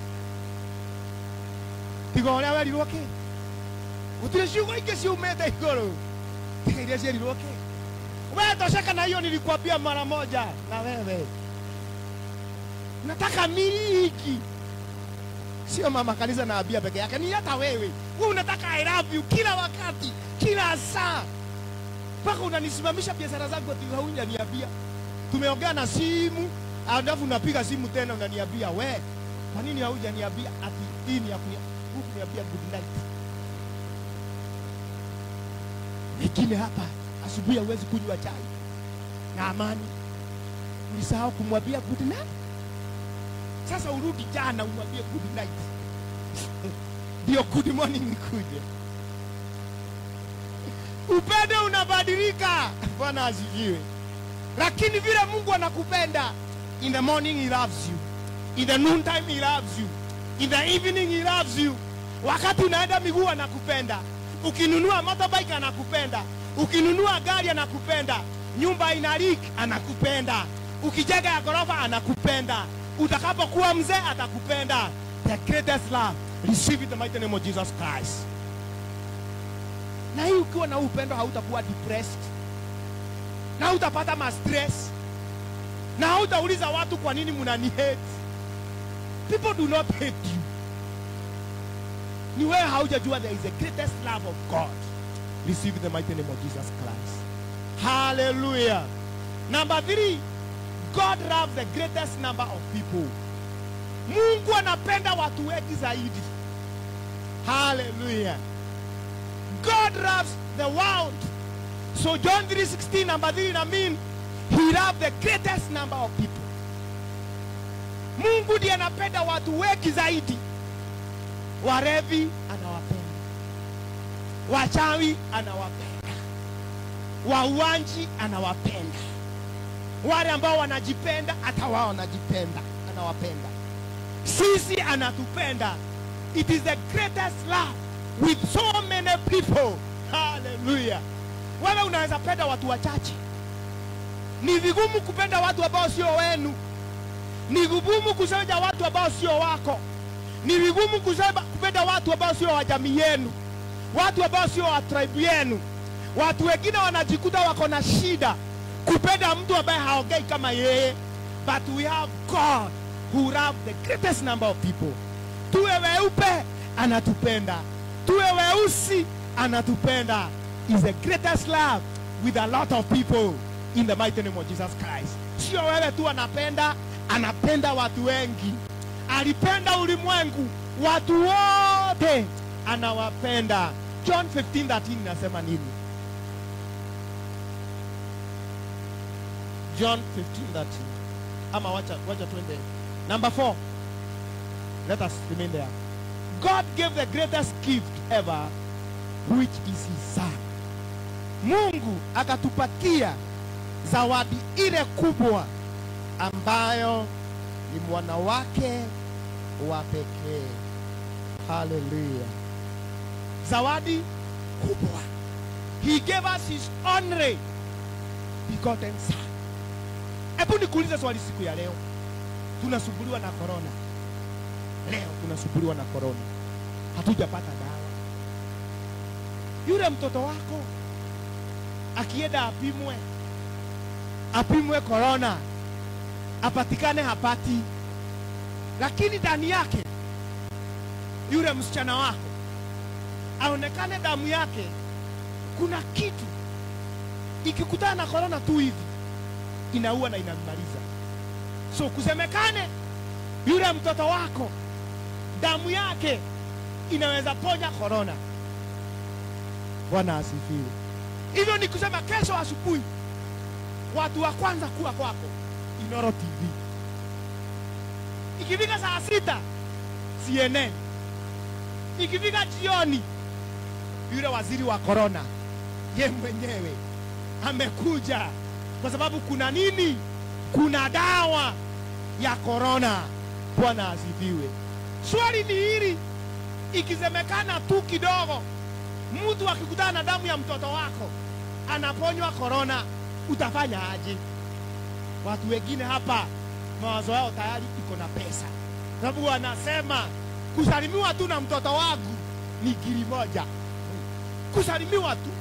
tiga ũrĩa werirwo kĩ gũtirĩ ciugo ingĩ ciumĩte igũrũ tiga iria cierirwo kĩ we tosheka na hiyo nilikwambia mara moja na wewe nataka miliki sio mama kanisa naambia peke yake ni hata wewe wewe unataka I love you kila wakati kila saa mpaka unanisimamisha biashara zangu ati haujaniambia tumeongea na simu alafu unapiga simu tena unaniambia we kwa nini haujaniambia ati hii ni ya kunia- huku kuniambia good night wengine hapa asubuhi hauwezi kunywa chai na amani ulisahau kumwambia good night sasa urudi jana umwambie good night ndio good morning nikuje upendo unabadilika bwana asifiwe lakini vile mungu anakupenda in the morning he loves you in the noon time he loves you in the evening he loves you wakati unaenda miguu anakupenda ukinunua motorbike anakupenda ukinunua gari anakupenda nyumba ina leak anakupenda ukijenga ya ghorofa anakupenda utakapokuwa mzee atakupenda the greatest love receive it in the mighty name of jesus christ na hii ukiwa na huu upendo hautakuwa depressed na hautapata ma stress na hautauliza watu kwa nini mnani hate people do not hate you ni wewe haujajua there is the greatest love of god receive the mighty name of jesus christ hallelujah number three god loves the greatest number of people mungu anapenda watu wengi zaidi hallelujah god loves the world so john 316 number 3 na mean he loved the greatest number of people mungu ndiye anapenda watu wengi zaidi warevi anawapenda wachawi anawapenda wauanji anawapenda wale ambao wanajipenda hata wao wanajipenda anawapenda sisi anatupenda it is the greatest love with so many people haleluya wewe unaweza penda watu wachache ni vigumu kupenda watu ambao sio wenu ni vigumu kusema watu ambao sio wako ni vigumu kusema kupenda watu ambao sio wa jamii yenu watu ambao sio wa tribe yenu watu wengine wanajikuta wako na shida kupenda mtu ambaye haongei kama yeye but we have god who love the greatest number of people. Tuwe weupe anatupenda, tuwe weusi anatupenda. Is the greatest love with a lot of people in the mighty name of Jesus Christ. Sio wewe tu anapenda, anapenda watu wengi. Alipenda ulimwengu, watu wote anawapenda. John 15:13 inasema nini? John 15:13. Ama wacha wacha twende. Number 4. Let us remain there. God gave the greatest gift ever which is his son. Mungu akatupatia zawadi ile kubwa ambayo ni mwana wake wa pekee. Haleluya. Zawadi kubwa. He gave us his only begotten son. Hebu nikuulize swali siku ya leo. Tunasumbuliwa na korona. Leo tunasumbuliwa na korona. Hatujapata dawa. Yule mtoto wako akienda apimwe, apimwe korona, apatikane hapati, lakini ndani yake yule msichana wako aonekane damu yake kuna kitu ikikutana na korona tu hivi inaua na inamaliza. So kusemekane yule mtoto wako damu yake inaweza ponya korona. Bwana asifiwe. Hivyo ni kusema kesho asubuhi watu wa kwanza kuwa kwako Inoro TV, ikifika saa sita CNN, ikifika jioni yule waziri wa korona ye mwenyewe amekuja, kwa sababu kuna nini? Kuna dawa ya korona. Bwana asifiwe. Swali ni hili, ikisemekana tu kidogo, mtu akikutana na damu ya mtoto wako anaponywa korona, utafanya aje? Watu wengine hapa mawazo yao tayari iko na pesa, sababu wanasema kusalimiwa tu na mtoto wangu ni giri moja, kusalimiwa tu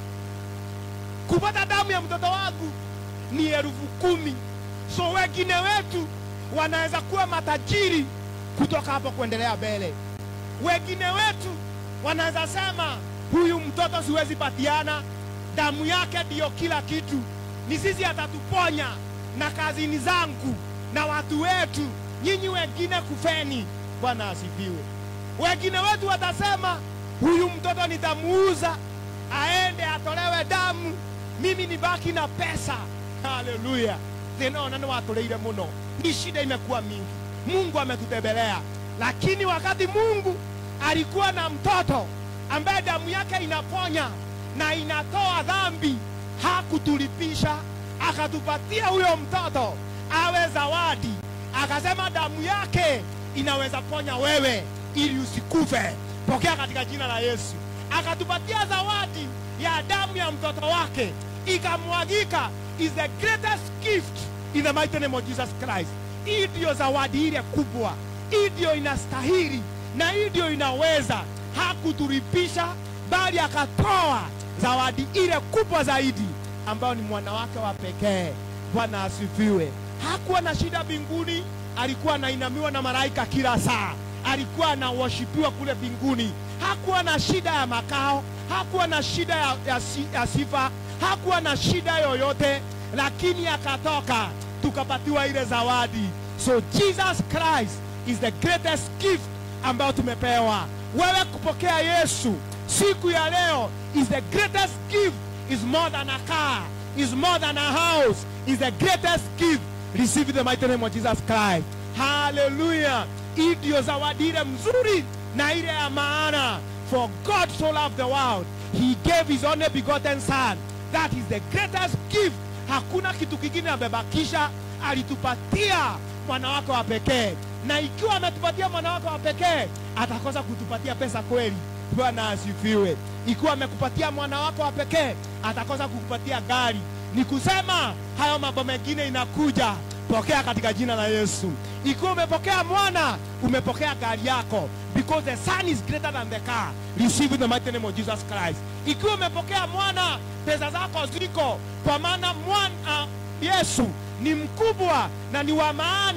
kupata damu ya mtoto wangu ni elfu kumi. So wengine wetu wanaweza kuwa matajiri kutoka hapo kuendelea mbele. Wengine wetu wanaweza sema huyu mtoto siwezi patiana, damu yake ndiyo kila kitu, ni sisi atatuponya na kazini zangu na watu wetu, nyinyi wengine kufeni. Bwana asifiwe. Wengine wetu watasema huyu mtoto nitamuuza aende atolewe damu, mimi nibaki na pesa. Haleluya! thinaona nĩ watũrĩire mũno, ni shida imekuwa mingi. Mungu ametutembelea, lakini wakati Mungu alikuwa na mtoto ambaye damu yake inaponya na inatoa dhambi, hakutulipisha, akatupatia huyo mtoto awe zawadi, akasema damu yake inaweza ponya wewe ili usikufe. Pokea katika jina la Yesu. Akatupatia zawadi ya damu ya mtoto wake ikamwagika, is the greatest gift in the mighty name of Jesus Christ. Hii ndiyo zawadi ile kubwa, hii ndiyo inastahili na hii ndiyo inaweza. Hakutulipisha, bali akatoa zawadi ile kubwa zaidi, ambayo ni mwana wake wa pekee. Bwana asifiwe. Hakuwa na shida mbinguni, alikuwa anainamiwa na malaika kila saa, alikuwa anawashipiwa kule mbinguni. Hakuwa na shida ya makao, hakuwa na shida ya, ya, si- ya sifa, hakuwa na shida yoyote, lakini akatoka tukapatiwa ile zawadi. So Jesus Christ is the greatest gift ambayo tumepewa. Wewe kupokea Yesu siku ya leo is the greatest gift, is more than a car, is more than a house, is the greatest gift. Receive in the mighty name of Jesus Christ. Hallelujah. Hii ndio zawadi ile mzuri na ile ya maana. For God so loved the world, he gave his only begotten son. That is the greatest gift. Hakuna kitu kingine amebakisha, alitupatia mwana wake wa pekee, na ikiwa ametupatia mwana wake wa pekee, atakosa kutupatia pesa kweli? Bwana asifiwe. Ikiwa amekupatia mwana wake wa pekee, atakosa kukupatia gari? Ni kusema hayo mambo mengine inakuja. Pokea katika jina la Yesu. Ikiwa umepokea mwana, umepokea gari yako, because the son is greater than the car. Receive in the mighty name of Jesus Christ. Ikiwa umepokea mwana, pesa zako ziko, kwa maana mwana Yesu ni mkubwa na ni wa maana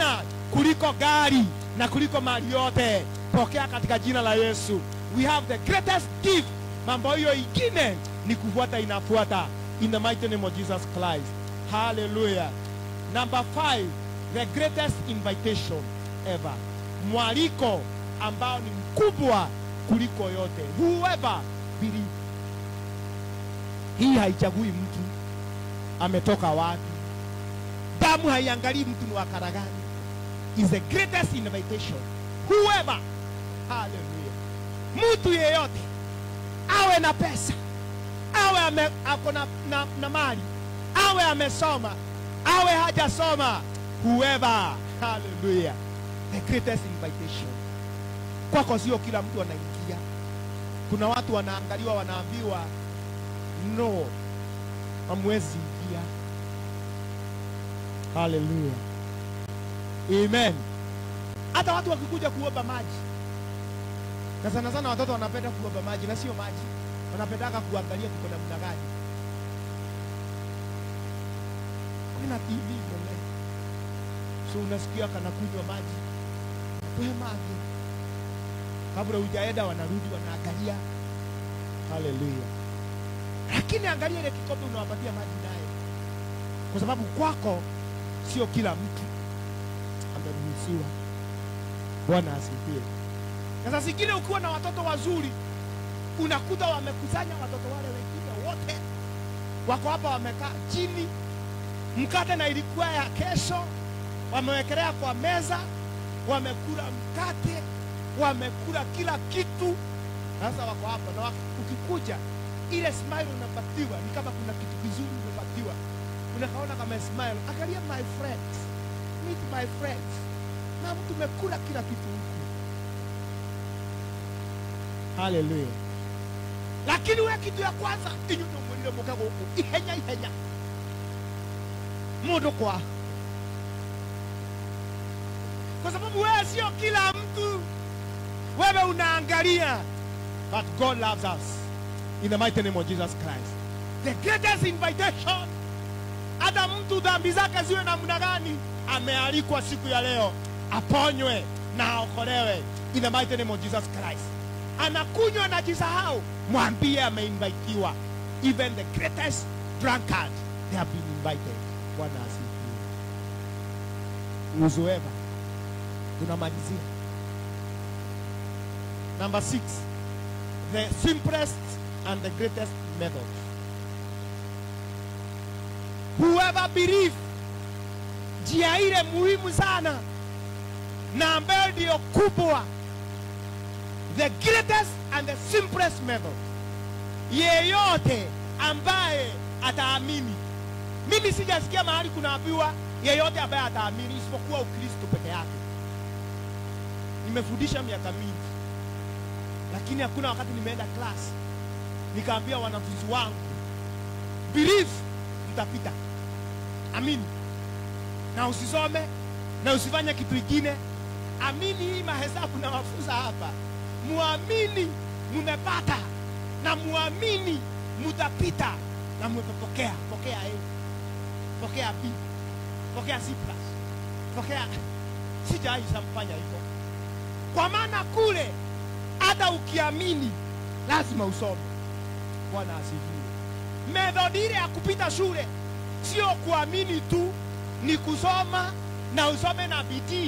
kuliko gari na kuliko mali yote pokea katika jina la yesu we have the greatest gift mambo hiyo ingine ni kufuata inafuata in the mighty name of jesus christ hallelujah number five the greatest invitation ever mwaliko ambao ni mkubwa kuliko yote whoever believe hii haichagui mtu ametoka wapi damu haiangalii mtu ni wa kara gani is the greatest invitation whoever haleluya mtu yeyote awe na pesa awe ame, ako na, na, na mali awe amesoma awe hajasoma whoever haleluya the greatest invitation kwako sio kila mtu anaingia kuna watu wanaangaliwa wanaambiwa no hamwezi ingia haleluya amen hata watu wakikuja kuomba maji na sana sana watoto wanapenda kuomba maji na sio maji wanapendaka kuangalia kuko namna gani kuna tv mbele so unasikia kana kunywa maji we maji kabla hujaenda wanarudi wanaangalia haleluya lakini angalia ile kikombe unawapatia maji naye kwa sababu kwako sio kila mtu ameruhusiwa bwana asifiwe na saa zingine ukiwa na watoto wazuri unakuta wamekusanya watoto wale wengine wote wako hapa wamekaa chini mkate na ilikuwa ya kesho wamewekelea kwa meza wamekula mkate wamekula kila kitu sasa wako hapa na waki- ukikuja ile smile unapatiwa ni kama kuna kitu kizuri umepatiwa unakaona kama smile angalia my friends meet my friends na mtu umekula kila kitu huku haleluya lakini we kitu ya kwanza inyuno mwirire muke guku ihenya ihenya mundu kwa kwa sababu wewe sio kila mtu wewe unaangalia but god loves us in the mighty name of jesus christ the greatest invitation hata mtu dhambi zake ziwe namna gani amealikwa siku ya leo aponywe na aokolewe in the mighty name of jesus christ anakunywa na jisahau mwambie ameinvitiwa even the greatest drunkard they have been invited bwana asifiwe uzoeva tunamalizia number six the simplest and the greatest method whoever believe njia ile muhimu sana na ambayo ndiyo kubwa the greatest and the simplest method yeyote ambaye ataamini mimi sijasikia mahali kunaambiwa yeyote ambaye ataamini isipokuwa ukristo peke yake nimefundisha miaka mingi lakini hakuna wakati nimeenda class nikaambia wanafunzi wangu believe mtapita amini na usisome na usifanye kitu ingine amini hii mahesabu na mafunza hapa muamini mumepata na muamini mutapita na mumepokea pokea A pokea B pokea C plus pokea sijai samfanya hivyo kwa maana kule hata ukiamini lazima usome bwana asifiwe methodi ile ya kupita shule sio kuamini tu ni kusoma na usome na bidii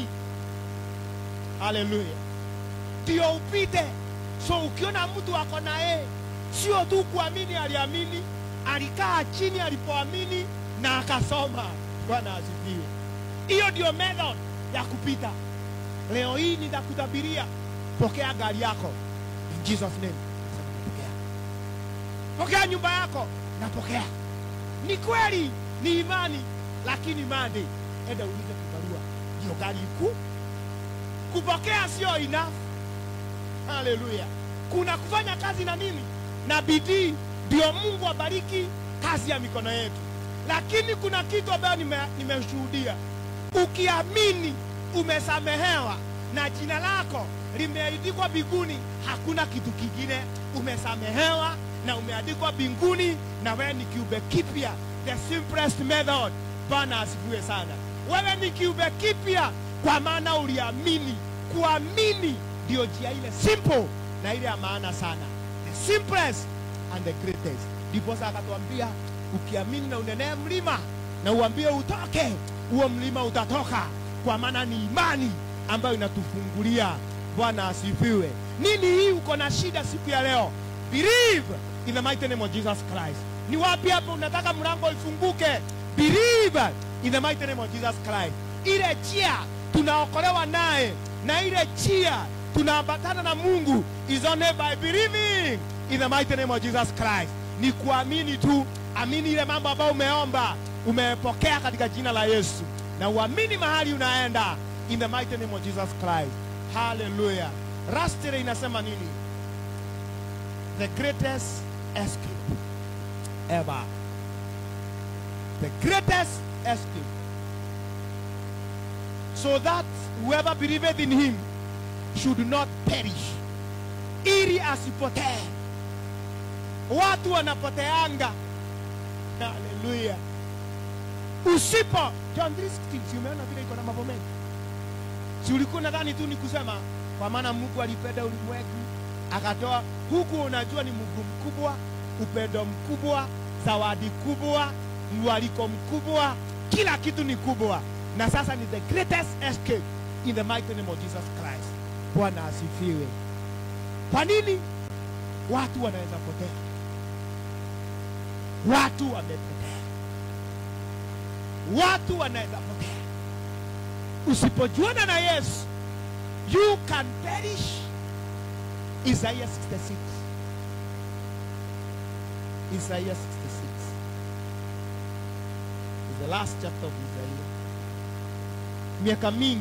haleluya ndio upite so ukiona mtu ako na yeye sio tu kuamini aliamini alikaa chini alipoamini na akasoma bwana asifiwe hiyo ndio method ya kupita leo hii nitakutabiria pokea gari yako in jesus name Nasema napokea pokea nyumba yako napokea ni kweli ni imani lakini mande enda ulize kibarua ndio gari kuu kupokea sio enough haleluya kuna kufanya kazi na nini na bidii ndio mungu abariki kazi ya mikono yetu lakini kuna kitu ambayo nime- nimeshuhudia ukiamini umesamehewa na jina lako limeandikwa mbinguni hakuna kitu kingine umesamehewa na umeandikwa mbinguni na wewe ni kiumbe kipya the simplest method bwana asifiwe sana wewe ni kiumbe kipya kwa maana uliamini kuamini ndio njia ile simple na ile ya maana sana the simplest and the greatest ndiposa akatuambia ukiamini na unenee mlima na uambie utoke huo mlima utatoka kwa maana ni imani ambayo inatufungulia bwana asifiwe nini hii uko na shida siku ya leo believe in the mighty name of jesus christ ni wapi hapo unataka mlango ifunguke believe in the mighty name of jesus christ ile njia tunaokolewa naye na ile njia tunaambatana na mungu is only by believing in the mighty name of jesus christ ni kuamini tu amini ile mambo ambayo umeomba umepokea katika jina la yesu na uamini mahali unaenda in the mighty name of jesus christ haleluya rastire inasema nini the greatest escape ever the greatest escape so that whoever believeth in him should not perish ili asipotee watu wanapoteanga haleluya usipo john 3:16 si umeona vile iko na mambo mengi si ulikuwa nadhani tu ni kusema kwa maana mungu alipenda ulimwengu akatoa huku unajua ni mungu mkubwa upendo mkubwa zawadi kubwa mwaliko mkubwa kila kitu ni kubwa na sasa ni the greatest escape in the mighty name of jesus christ bwana asifiwe kwa nini watu wanaweza potea watu wamepotea watu wanaweza potea usipojuana na yesu you can perish isaiah 66 isaiah 66 is the last chapter of isaiah miaka mingi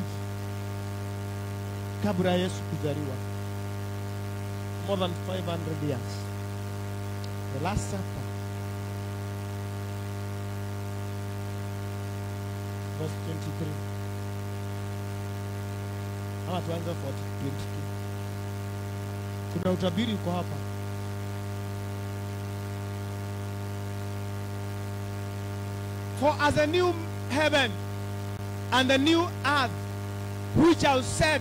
kabla ya yesu kuzaliwa more than 500 years the last chapter verse 23 ama tuanze 22 kuna utabiri uko hapa for as a new heaven and a new earth which I said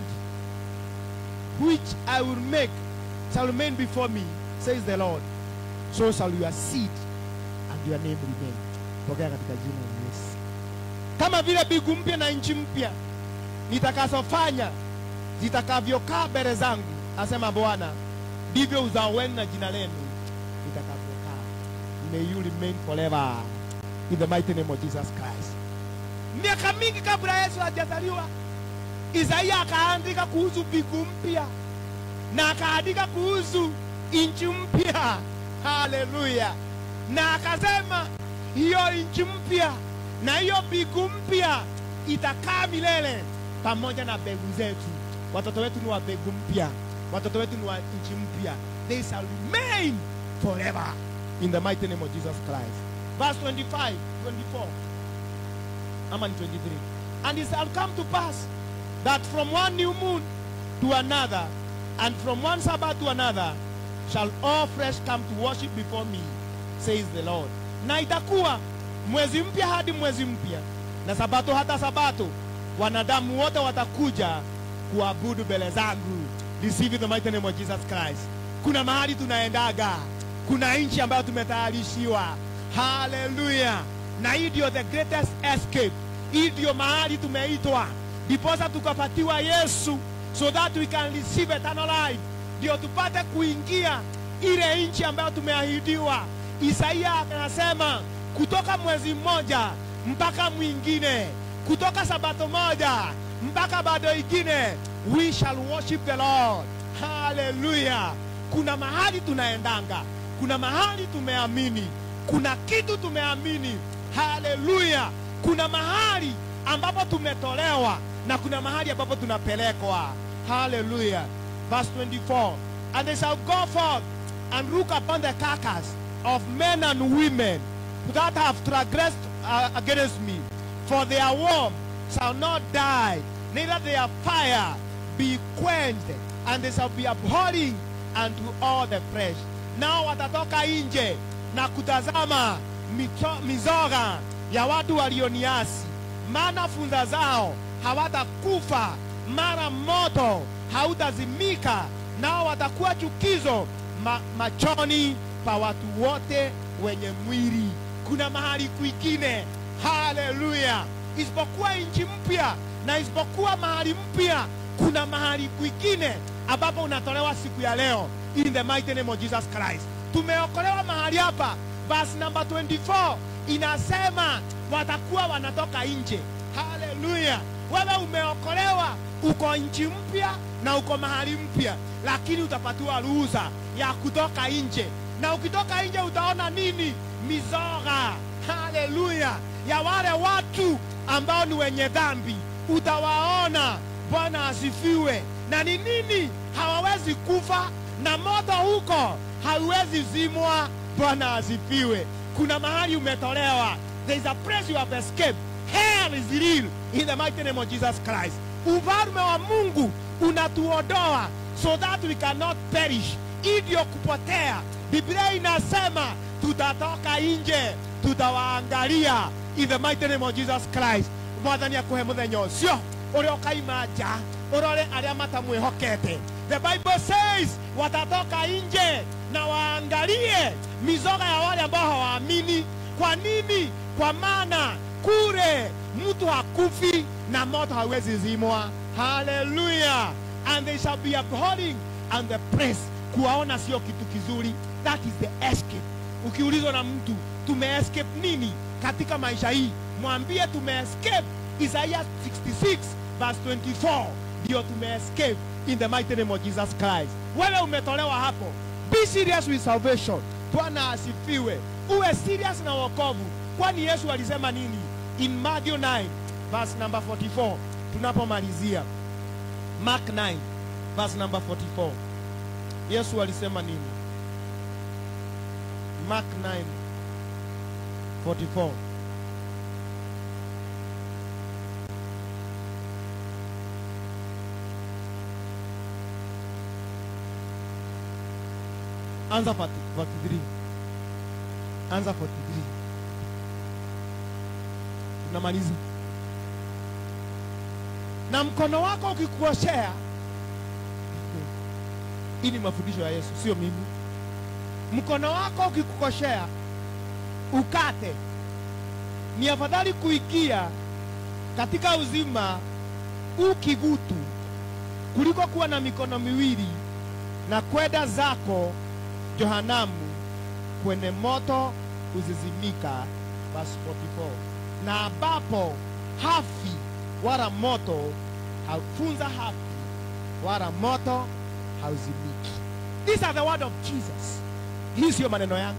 which I will make shall remain before me says the Lord so shall your seed and your name remain pokea katika jina la Yesu kama vile mbingu mpya na nchi mpya nitakazofanya zitakavyokaa mbele zangu asema bwana ndivyo uzao wenu na jina lenu litakavyokaa may you remain forever in the mighty name of jesus christ miaka mingi kabla yesu hajazaliwa isaia akaandika kuhusu mbingu mpya na akaandika kuhusu nchi mpya haleluya na akasema hiyo nchi mpya na hiyo mbingu mpya itakaa milele pamoja na mbegu zetu watoto wetu ni wa mbegu mpya watoto wetu ni wa nchi mpya they shall remain forever in the mighty name of jesus christ verse 25 24 ama ni 23 and it shall come to pass that from one new moon to another and from one sabbath to another shall all flesh come to worship before me says the lord na itakuwa mwezi mpya hadi mwezi mpya na sabato hata sabato wanadamu wote watakuja kuabudu mbele zangu receive the mighty name of jesus christ kuna mahali tunaendaga kuna nchi ambayo tumetayarishiwa haleluya na hii ndio the greatest escape hii ndio mahali tumeitwa ndiposa tukapatiwa yesu so that we can receive eternal life ndio tupate kuingia ile nchi ambayo tumeahidiwa isaia anasema kutoka mwezi mmoja mpaka mwingine kutoka sabato moja mpaka bado ingine we shall worship the lord haleluya kuna mahali tunaendanga kuna mahali tumeamini kuna kitu tumeamini haleluya kuna mahali ambapo tumetolewa na kuna mahali ambapo tunapelekwa haleluya verse 24 and they shall go forth and look upon the carcass of men and women that have transgressed uh, against me for their worm shall not die neither their fire be quenched and they shall be abhorring unto all the flesh nao watatoka nje na kutazama mito, mizoga ya watu walioniasi maana funza zao hawatakufa mara moto hautazimika nao watakuwa chukizo ma, machoni pa watu wote wenye mwili kuna mahali kwingine haleluya isipokuwa nchi mpya na isipokuwa mahali mpya kuna mahali kwingine ambapo unatolewa siku ya leo in the mighty name of jesus christ tumeokolewa mahali hapa verse number 24 inasema watakuwa wanatoka nje haleluya wewe umeokolewa uko nchi mpya na uko mahali mpya lakini utapatiwa ruhusa ya kutoka nje na ukitoka nje utaona nini mizoga haleluya ya wale watu ambao ni wenye dhambi utawaona bwana asifiwe na ni nini hawawezi kufa na moto huko hauwezi zimwa bwana asifiwe kuna mahali umetolewa there is a place you have escaped hell is real in the mighty name of jesus christ ufalme wa mungu unatuodoa so that we cannot perish hivyo kupotea biblia inasema tutatoka nje tutawaangalia in the mighty name of jesus christ mwathani akuhe muthenya ũcio ũrĩa ũkaima nja ũrore arĩa matamwĩhokete the bible says watatoka nje na waangalie mizoga ya wale ambao hawaamini kwa nini kwa maana kule mtu hakufi na moto hawezi zimwa haleluya and they shall be abhorring and the praise kuwaona sio kitu kizuri that is the escape ukiulizwa na mtu tumeescape nini katika maisha hii mwambie tumeescape isaiah 66 verse 24 ndio tumeescape in the mighty name of jesus christ wewe umetolewa hapo be serious with salvation bwana asifiwe uwe serious na wokovu kwani yesu alisema nini in matthew 9 verse number 44 tunapomalizia mark 9 verse number 44 yesu alisema nini mark 9 44 anza 40 43 anza 43 tunamaliza na mkono wako ukikuoshea hii ni mafundisho ya yesu sio mimi mkono wako ukikukoshea ukate ni afadhali kuingia katika uzima ukigutu kuliko kuwa na mikono miwili na kwenda zako johanamu kwenye moto uzizimika verse 44 na ambapo hafi wala moto haufunza hafi wala moto hauzimiki these are the word of jesus hii siyo maneno yangu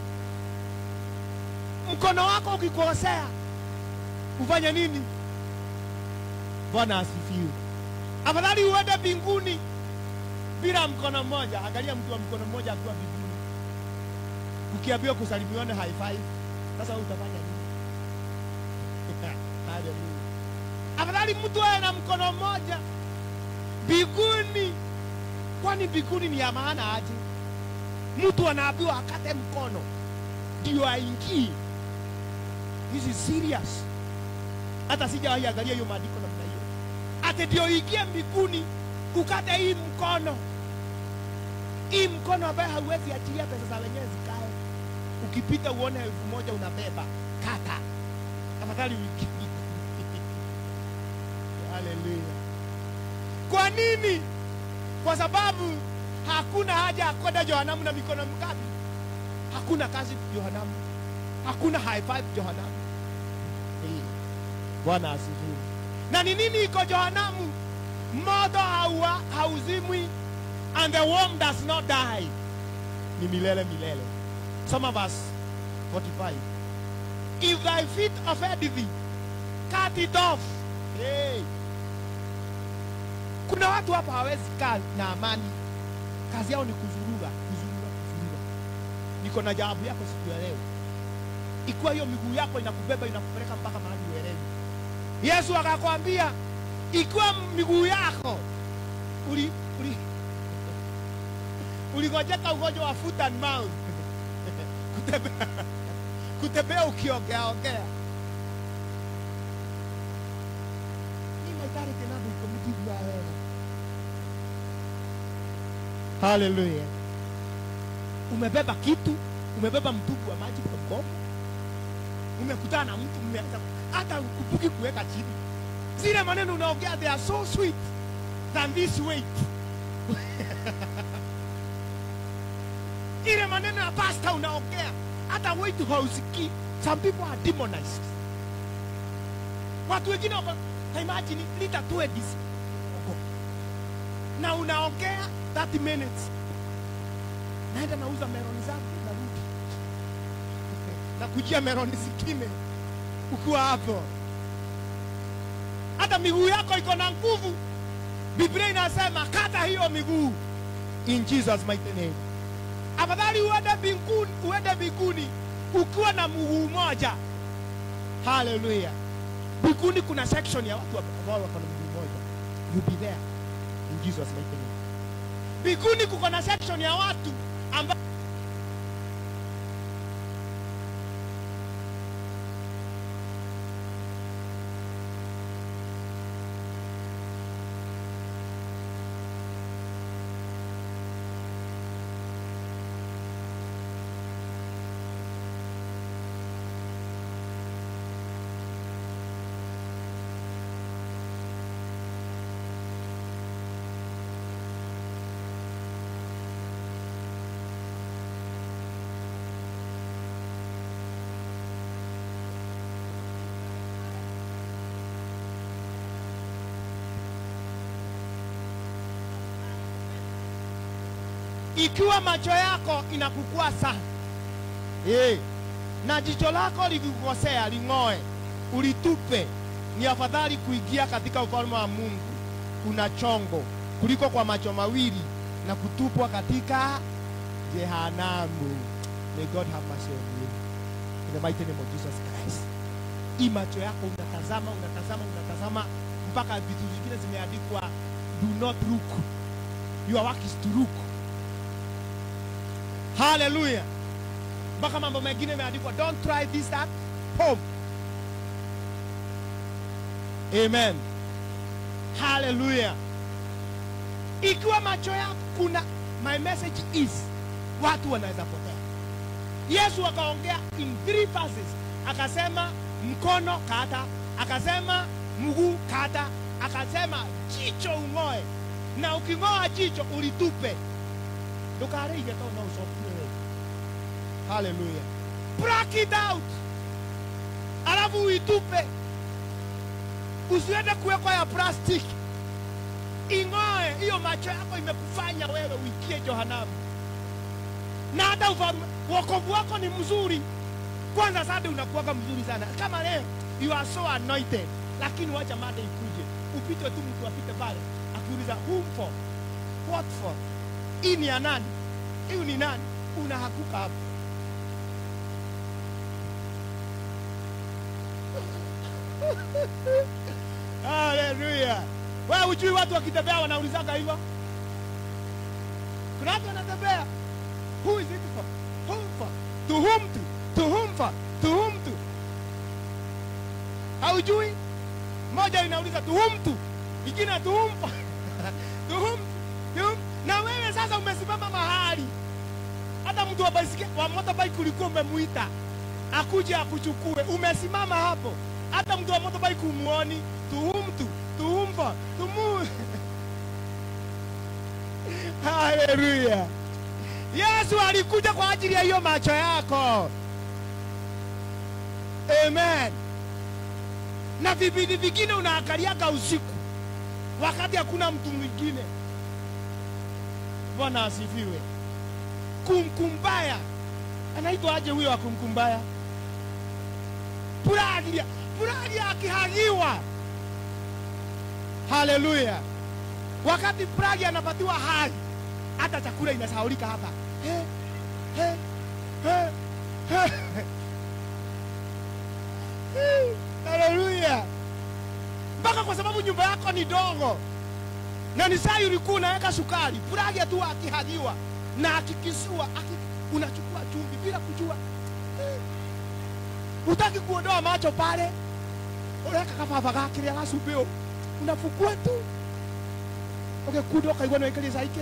mkono wako ukikosea ufanye nini bwana asifiwe afadhali uende mbinguni bila mkono mmoja angalia mtu wa mkono mmoja akiwa mbinguni ukiambiwa kusalimione high five sasa wewe utafanya nini haleluya afadhali mtu awe na mkono mmoja mbinguni kwani mbinguni ni ya maana aje mtu anaambiwa akate mkono ndio aingie this is serious hata sijawahi angalia hiyo maandiko namna hiyo ate ndio ingie mbinguni ukate hii mkono hii mkono ambaye hauwezi achilia pesa za wenyewe zikae ukipita uone elfu moja unabeba kata tafadhali wiki haleluya kwa nini kwa sababu hakuna haja ya kwenda johanamu na mikono mkabi hakuna kazi johanamu hakuna high five johanamu Eh, bwana asifiwe na ni nini iko johanamu moto haua- hauzimwi and the worm does not die ni milele milele soma verse 45 if thy feet offend thee cut it off hey. kuna watu hapa hawezi kaa na amani kazi yao ni kuzurura kuzurura kuzurura niko na jawabu yako siku ya leo ikiwa hiyo miguu yako inakubeba inakupeleka mpaka mahali uelewi yesu akakwambia ikiwa miguu yako uli, uli, uligojeka ugonjwa wa foot and mouth kutembea, kutembea ukiongeaongea Hii atarĩ kĩnandũ ikũmi tigua wega haleluya umebeba kitu umebeba mtubu wa maji kwa mkono umekutana na mtu mmeanza hata kupuki kuweka chini zile maneno unaongea they are so sweet than this weight ile maneno ya pasta unaongea hata weight hausikii some people are demonized watu wengine wako imagine lita 20 na unaongea 30 minutes naenda nauza meroni zangu narudi na kujia meroni zingine ukiwa hapo hata miguu yako iko na nguvu biblia inasema kata hiyo miguu in jesus mighty name afadhali uende mbinguni uende mbinguni ukiwa na mguu moja haleluya mbinguni kuna section ya watu ambao wako na mguu moja you be there in jesus mighty name mbinguni kuko na section ya watu ambao ikiwa macho yako inakukua sana hey, na jicho lako likikukosea ling'oe ulitupe ni afadhali kuingia katika ufalme wa mungu kuna chongo kuliko kwa macho mawili na kutupwa katika jehanamu may god have mercy on you in the mighty name of jesus christ hii macho yako unatazama unatazama unatazama mpaka vitu vingine zimeandikwa do not look your work is to look haleluya mpaka mambo mengine imeandikwa don't try this at home amen haleluya ikiwa macho yako kuna my message is watu wanaweza potea yesu akaongea in three verses akasema mkono kata akasema mguu kata akasema jicho ung'oe na uking'oa jicho ulitupe ndukarĩige tondũ no ũcokio wewe haleluya Pluck it out alafu uitupe usiende kuwekwa ya plastic ing'oe hiyo macho yako imekufanya wewe uikie johanamu na hata ufalme wokovu wako ni mzuri kwanza sade unakuwaga mzuri sana kama leo you are so anointed lakini wacha mada ikuje upite tu mtu apite pale akiuliza whom for what for hii ni ya nani hiyu ni nani unahakuka hapo haleluya wewe ujui watu wakitembea wanaulizaga hivyo kuna watu wanatembea who is it for whom for to whom to to whom for to whom to haujui moja inauliza to whom to ingine to whom for to whom to whom na wewe sasa umesimama mahali hata mtu wa baisikeli wa motorbike ulikuwa umemuita akuje akuchukue umesimama hapo hata mtu wa motorbike umuoni tuhumtu tuhumfa tumu haleluya yesu alikuja kwa ajili ya hiyo macho yako amen na vipindi vingine unaangaliaga usiku wakati hakuna mtu mwingine bwana asifiwe kumkumbaya anaitwa aje huyo wa kumkumbaya puragia puragia akihagiwa haleluya wakati pragi anapatiwa hali hata chakula inasaulika hapa He, he, he, he. He, haleluya mpaka kwa sababu nyumba yako ni dogo na ni saa ulikuwa unaweka sukari pragi tu akihagiwa na akikisua aki, unachukua chumvi bila kujua utaki kuondoa macho pale ureka kababa gakĩrĩa gacumbĩ ũ unafukua tu ukikuda ukaigua niwaikalisa ike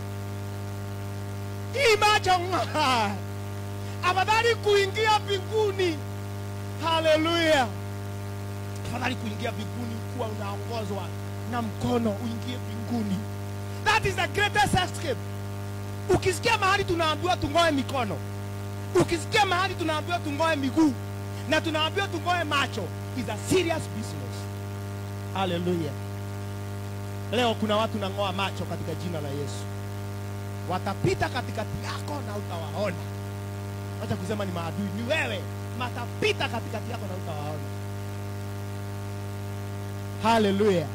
imacho ng'a afadhali kuingia mbinguni haleluya afadhali kuingia mbinguni kuwa unaongozwa na mkono uingie mbinguni that is the greatest escape ukisikia mahali tunaambiwa tungoe mikono ukisikia mahali tunaambiwa tungoe miguu na tunaambiwa tungoe macho is a serious business haleluya leo kuna watu nang'oa macho katika jina la yesu watapita katikati yako na utawaona acha kusema ni maadui ni wewe matapita katikati yako na utawaona haleluya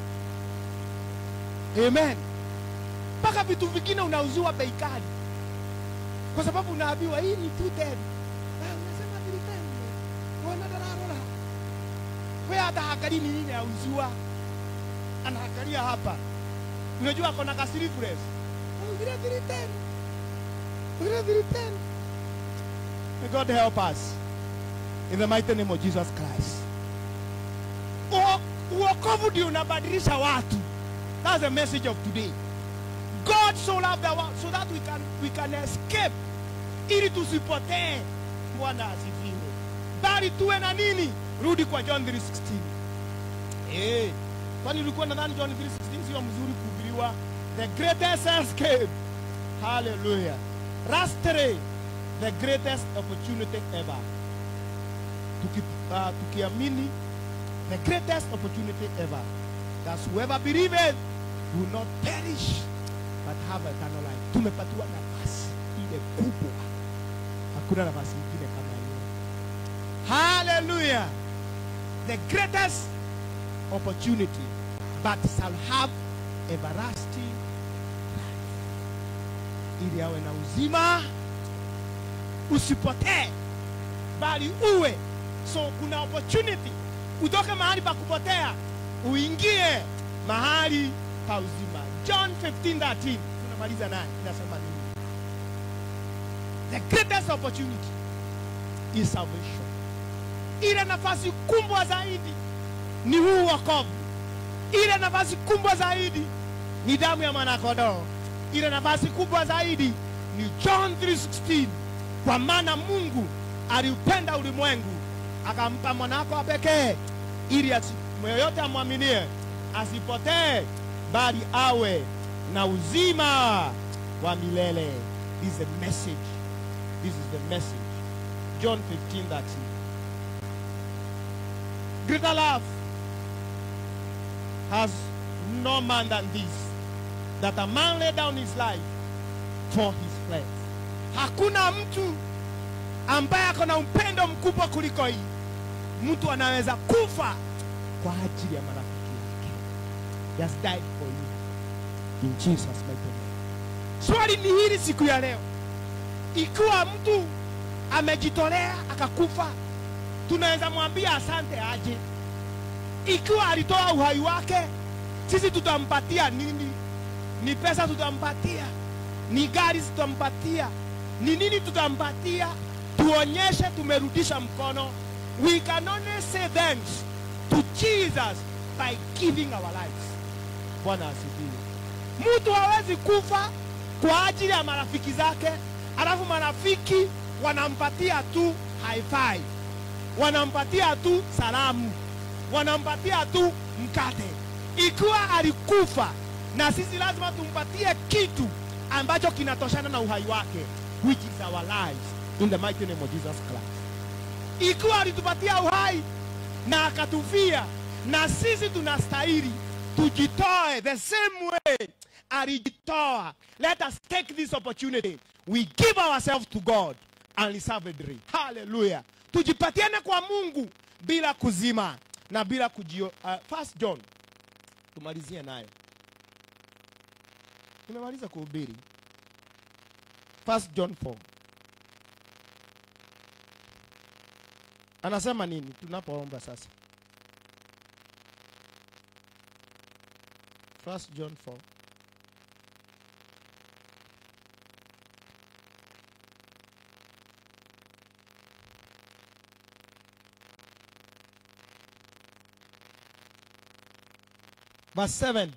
amen mpaka vitu vingine unauziwa bei kali kwa sababu unaambiwa hii ni two ten Ah, unasema three ten wana dararora we hata haangalii ni nini auziwa anaangalia hapa unajua akona ka sleeveless vile three ten vile three ten May God help us in the mighty name of Jesus Christ. Uo- Uokovu ndio unabadilisha watu. That's the message of today. God so loved the world so that we can, we can escape ili tusipotee. Bwana asifiwe. Bali tuwe na nini? Rudi kwa John 3:16. Eh, kwani ulikuwa nadhani John 3:16 sio mzuri kuhubiriwa? The greatest escape. Hallelujah. Rastre, the greatest opportunity ever. Tuki, uh, tukiamini the greatest opportunity ever. That whoever believeth will not perish but have eternal life. Tumepatiwa nafasi ile kubwa, hakuna nafasi nyingine kama hiyo. Hallelujah. The greatest opportunity, but shall have everlasting life, ili awe na uzima usipotee, bali uwe. So kuna opportunity utoke mahali pa kupotea uingie mahali pa uzima. John 15:13 tunamaliza naye, inasema nini? The greatest opportunity is salvation. Ile nafasi kubwa zaidi ni huu wokovu. Ile nafasi kubwa zaidi ni damu ya mwanakondoo. Ile nafasi kubwa zaidi ni John 3:16, kwa maana Mungu aliupenda ulimwengu akampa mwanako wa pekee ili asi- yoyote amwaminie asipotee bali awe na uzima wa milele. This is the message. This is the message. John 15:13. Greater love has no man than this, that a man lay down his life for his friends. Hakuna mtu ambaye ako na upendo mkubwa kuliko hii. Mtu anaweza kufa kwa ajili ya marafiki yake. He has died for you. In Jesus mighty name. Swali ni hili siku ya leo, ikiwa mtu amejitolea akakufa, tunaweza mwambia asante aje? Ikiwa alitoa uhai wake, sisi tutampatia nini? Ni pesa tutampatia? Ni gari tutampatia? Ni nini tutampatia? Tuonyeshe tumerudisha mkono. We can only say thanks to Jesus by giving our lives. Bwana asifiwe. Mtu hawezi kufa kwa ajili ya marafiki zake, alafu marafiki wanampatia tu high five, wanampatia tu salamu, wanampatia tu mkate. Ikiwa alikufa, na sisi lazima tumpatie kitu ambacho kinatoshana na uhai wake, which is our lives in the mighty name of Jesus Christ. Ikiwa alitupatia uhai na akatufia, na sisi tunastahili tujitoe the same way alijitoa. Let us take this opportunity. We give ourselves to God and reserve a dream. Hallelujah. Tujipatiane kwa Mungu bila kuzima na bila kujio. Uh, First John tumalizie nayo. Tumemaliza kuhubiri. First John 4 anasema nini tunapoomba sasa? First John 4 verse verse 7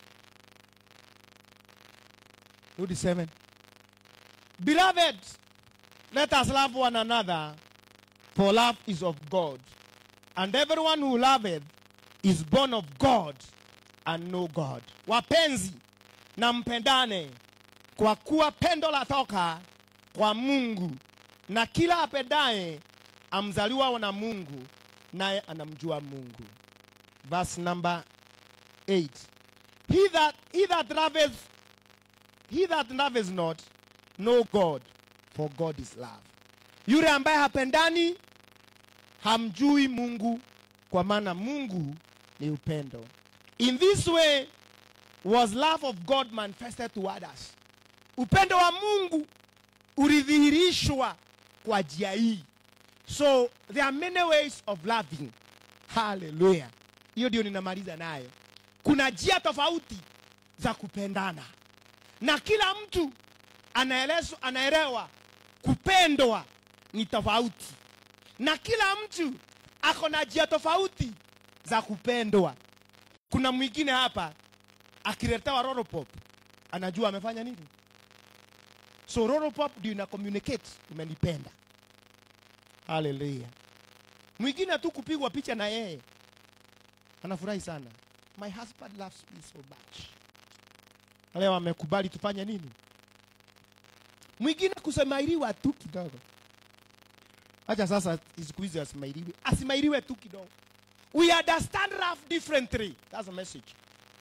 rudi 7 beloved let us love one another for love is of god and everyone who loveth is born of god and know god wapenzi na mpendane kwa kuwa pendo latoka kwa mungu na kila apendaye amzaliwa na mungu naye anamjua mungu verse number 8 he that, he that loveth he that loveth not know god for god is love yule ambaye hapendani hamjui mungu kwa maana mungu ni upendo in this way was love of god manifested toward us upendo wa mungu ulidhihirishwa kwa njia hii so there are many ways of loving haleluya hiyo ndio ninamaliza nayo kuna njia tofauti za kupendana na kila mtu anaelezwa anaelewa kupendwa ni tofauti na kila mtu ako na njia tofauti za kupendwa kuna mwingine hapa akiletewa roropop anajua amefanya nini so roropop ndio ina communicate umenipenda haleluya mwingine tu kupigwa picha na yeye anafurahi sana my husband loves me so much leo amekubali tufanye nini mwingine kusemairiwa tu kidogo acha sasa siku hizi asimairiwe asimairiwe tu kidogo we understand love differently that's a message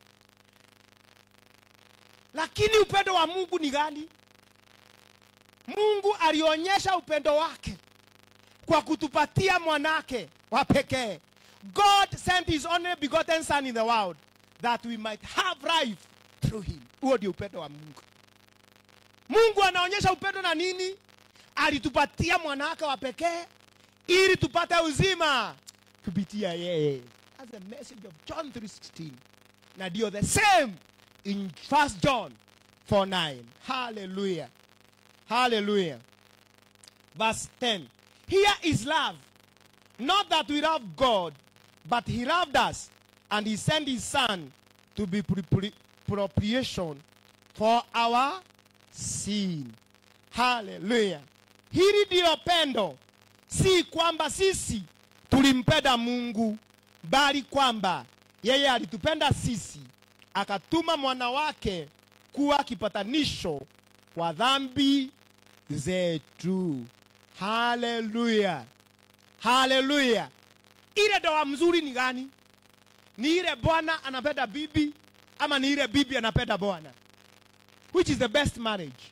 lakini upendo wa mungu ni gani mungu alionyesha upendo wake kwa kutupatia mwanake wa pekee god sent his only begotten son in the world that we might have life through him huo ndio upendo wa mungu mungu anaonyesha upendo na nini alitupatia mwanawake wa pekee ili tupate uzima kupitia yeye That's the message of John 3:16 na ndio the same in 1 John 4:9 hallelujah hallelujah verse 10 here is love not that we love God but he loved us and he sent his son to be pre- pre- propitiation for our sin haleluya hili ndiyo pendo si kwamba sisi tulimpenda mungu bali kwamba yeye alitupenda sisi akatuma mwana wake kuwa kipatanisho kwa dhambi zetu haleluya haleluya ile ndoa mzuri ni gani ni ile bwana anapenda bibi ama ni ile bibi anapenda bwana which is the best marriage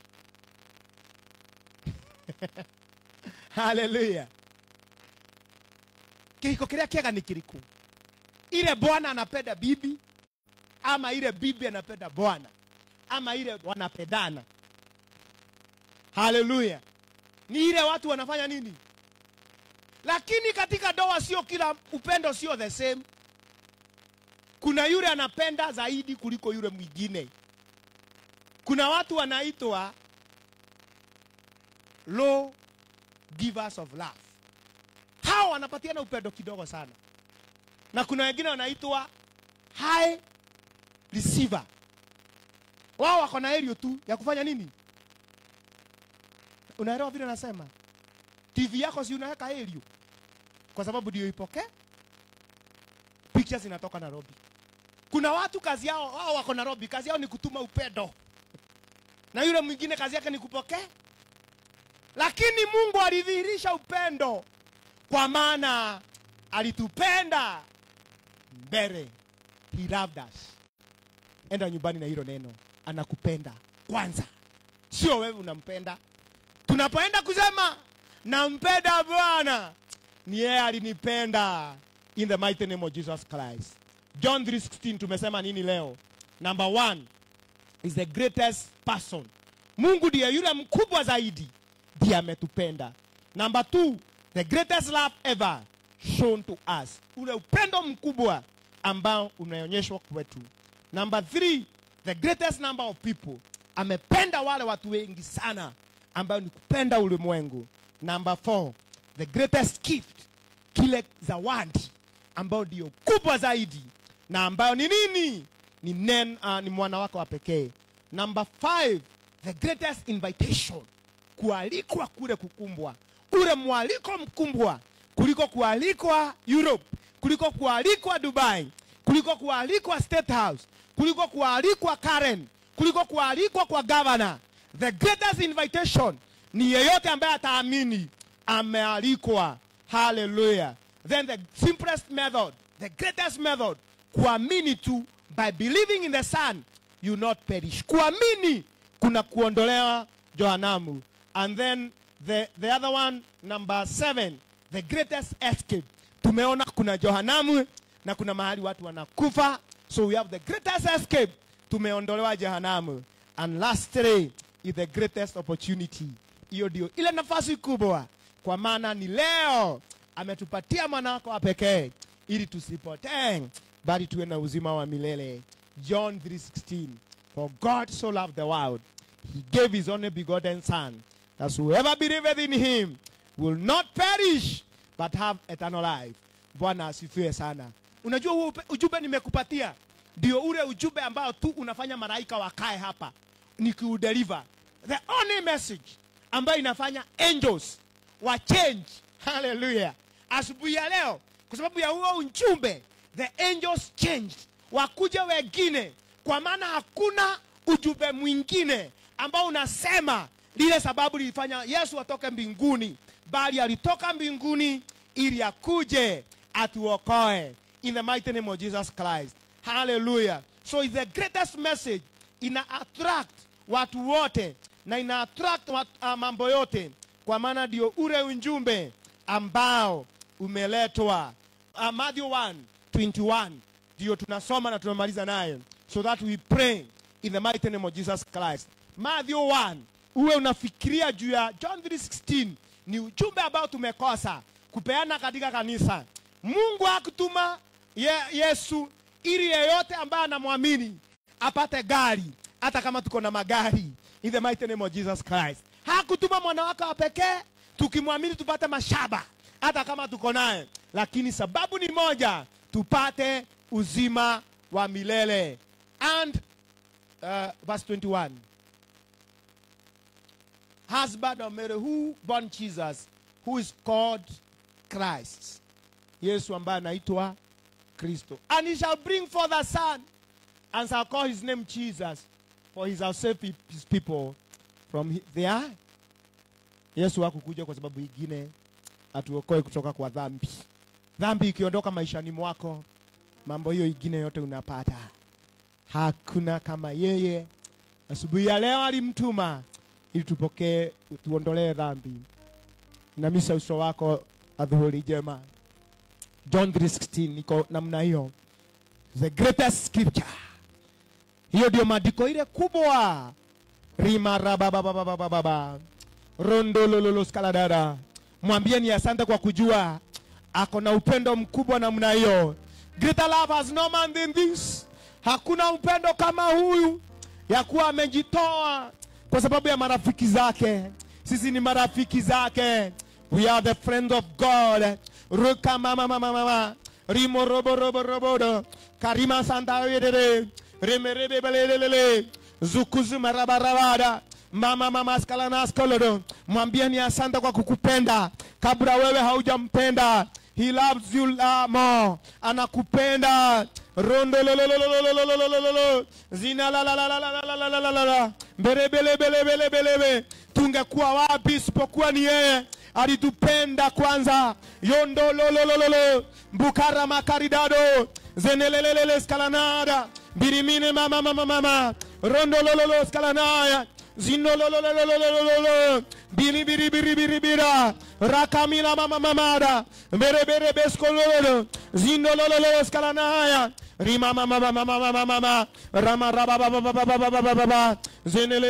haleluya kihiko kiria kiega ni kiriku ile bwana anapenda bibi ama ile bibi anapenda bwana ama ile wanapendana haleluya ni ile watu wanafanya nini lakini katika ndoa sio kila upendo sio the same kuna yule anapenda zaidi kuliko yule mwingine kuna watu wanaitwa low givers of love hao wanapatiana upendo kidogo sana na kuna wengine wanaitwa high receiver wao wako na erio tu ya kufanya nini unaelewa vile nasema tv yako si unaweka erio kwa sababu ndio ipokee pictures zinatoka nairobi kuna watu kazi yao wao wako nairobi kazi yao ni kutuma upendo na yule mwingine kazi yake ni kupokea lakini mungu alidhihirisha upendo kwa maana alitupenda mbele he loved us enda nyumbani na hilo neno anakupenda kwanza sio wewe unampenda tunapoenda kusema nampenda bwana ni yeye alinipenda in the mighty name of jesus christ john 316 tumesema nini leo number one is the greatest person mungu ndiye yule mkubwa zaidi ndiye ametupenda number two the greatest love ever shown to us ule upendo mkubwa ambao unaonyeshwa kwetu number three the greatest number of people amependa wale watu wengi sana ambayo ni kupenda ulimwengu number four the greatest gift kile zawadi ambayo ndio kubwa zaidi na ambayo ni nini ni, nen, uh, ni mwana wake wa pekee number five the greatest invitation kualikwa kule kukumbwa ule mwaliko mkumbwa kuliko kualikwa europe kuliko kualikwa dubai kuliko kualikwa state house kuliko kualikwa karen kuliko kualikwa kwa governor the greatest invitation ni yeyote ambaye ataamini amealikwa haleluya then the simplest method the greatest method kuamini tu by believing in the son you not perish kuamini kuna kuondolewa johanamu and then the, the other one number seven the greatest escape tumeona kuna johanamu na kuna mahali watu wanakufa so we have the greatest escape tumeondolewa jehanamu and lastly is the greatest opportunity hiyo ndio ile nafasi kubwa kwa maana ni leo ametupatia mwana wako wa pekee ili tusipotee bali tuwe na uzima wa milele john 3:16 for god so loved the world he gave his only begotten son that whoever believeth in him will not perish but have eternal life bwana asifiwe sana unajua huo upe- ujumbe nimekupatia ndio ule ujumbe ambao tu unafanya malaika wakae hapa nikiudeliver the only message ambayo inafanya angels wa change haleluya asubuhi ya leo kwa sababu ya huo ujumbe the angels changed wakuja wengine kwa maana hakuna ujumbe mwingine ambao unasema lile sababu lilifanya yesu atoke mbinguni bali alitoka mbinguni ili akuje atuokoe in the mighty name of jesus christ hallelujah so it's the greatest message ina attract watu wote na ina attract watu, uh, mambo yote kwa maana ndio ule ujumbe ambao umeletwa uh, Matthew 1 21 ndio tunasoma na tunamaliza naye so that we pray in the mighty name of Jesus Christ Matthew 1 uwe unafikiria juu ya John 3:16 ni ujumbe ambao tumekosa kupeana katika kanisa Mungu hakutuma ye, Yesu ili yeyote ambaye anamwamini apate gari hata kama tuko na magari in the mighty name of Jesus Christ hakutuma mwana wake wa pekee tukimwamini tupate mashaba hata kama tuko naye lakini sababu ni moja tupate uzima wa milele and uh, verse 21 husband of Mary who born Jesus who is called Christ Yesu ambaye anaitwa Kristo and he shall bring forth a son and shall call his name Jesus for he shall save pe- his people from hi- their Yesu hakukuja kwa sababu ingine atuokoe kutoka kwa dhambi. Dhambi ikiondoka maishani mwako, mambo hiyo ingine yote unapata. Hakuna kama yeye. Asubuhi ya leo alimtuma ili tupokee, tuondolee dhambi. Inamisha uso wako adhuhuri jema. John 3:16 iko namna hiyo, the greatest scripture. Hiyo ndio maandiko ile kubwa rima rababababababa rondolololo skaladada mwambieni asante kwa kujua ako na upendo mkubwa namna hiyo greater love has no man than this hakuna upendo kama huyu ya kuwa amejitoa kwa sababu ya marafiki zake sisi ni marafiki zake we are the friends of god ruka mama mama mama rimo robo robo robodo karima santa yedere remerebe belelelele zukuzu marabarabada mama mama skalanaskolodo mwambieni asante kwa kukupenda kabla wewe haujampenda he loves you uh, more anakupenda rondolololololololololo zina la la la la la la la la la la la la mbelebelebelebelebelebe tungekuwa wapi isipokuwa ni yeye alitupenda kwanza yondolololololo mbukara makaridado zenelelelele skalanada birimine mama mama mama rondolololo skalanaya zinolololololololo bilibiribiribiribira rakamila mama mamada berebere beskololo zinololololo skalanaya rima mama mama mama mama mama rama raba baba baba baba baba baba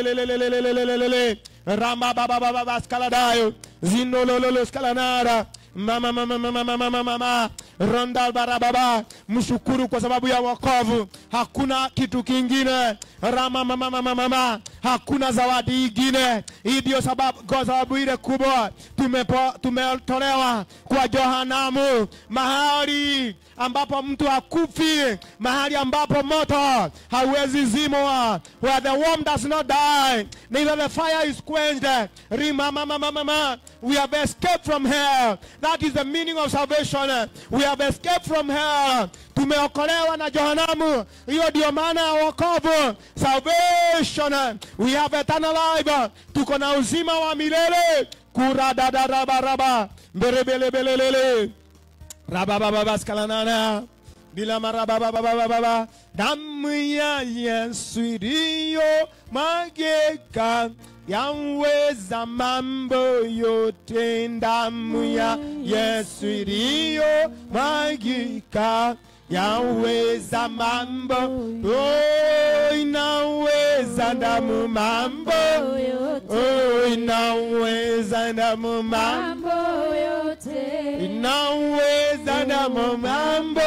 zenelelelelelelelelele rama baba baba baba skaladayo zinolololo skalanara mama mama mama mama mama mama ronda barababa mshukuru kwa sababu ya wokovu hakuna kitu kingine rama mama mama mama hakuna zawadi ingine hii ndio sababu kwa sababu ile kubwa tumepo, tumetolewa kwa johanamu mahali ambapo mtu hakufi mahali ambapo moto hauwezi zimwa where the worm does not die neither the fire is quenched Rima, mama, mama, mama. we have escaped from hell that is the meaning of salvation we have escaped from hell tumeokolewa na johanamu hiyo ndio maana ya wokovu salvation we have eternal life tuko na uzima wa milele kuradadarabaraba mberebelebelelele rababababaskalanana bila marabababababa damu ya Yesu iliyo mageka yaweza mambo yote damu ya Yesu iliyo magika yaweza mambo oh, inaweza damu mambo oh, inaweza damu mambo inaweza damu mambo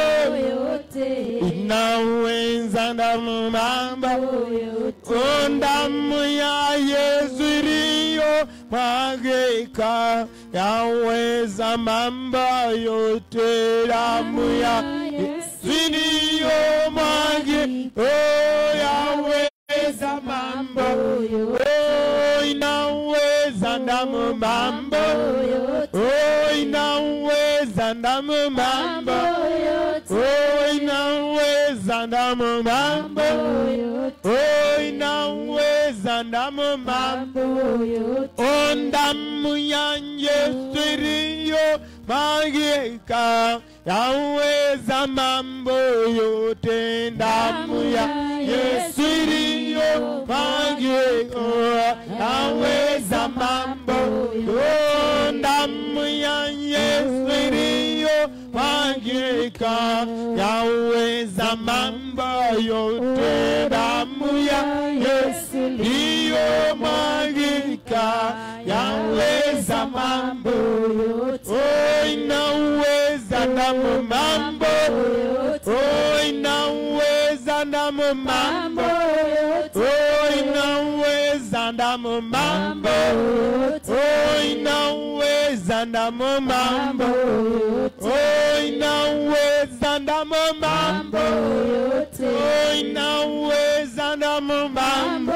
inaweza damu mambo oh, damu ya Yesu iliyo mwagika yaweza mambo yote damu ya Yesu iliyo mwagika oh, yaweza mambo oh, inaweza damu mambo oh, inaweza damu mambo oh, inaweza damu mambo oh, inaweza damu mambo oh, damu ya Yesu iliyo magika yaweza mambo yote damu ya Yesu iliyo magika yaweza mambo oh, damu ya Yesu iliyo magika yaweza mambo yote damu ya Yesu iliyo magika yaweza mambo oh, inaweza damu mambo oh, inaweza damu mambo oh, inaweza damu mambo oh, inaweza damu mambo oh, inaweza damu mambo oh, inaweza damu mambo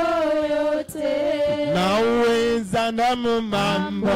naweza damu mambo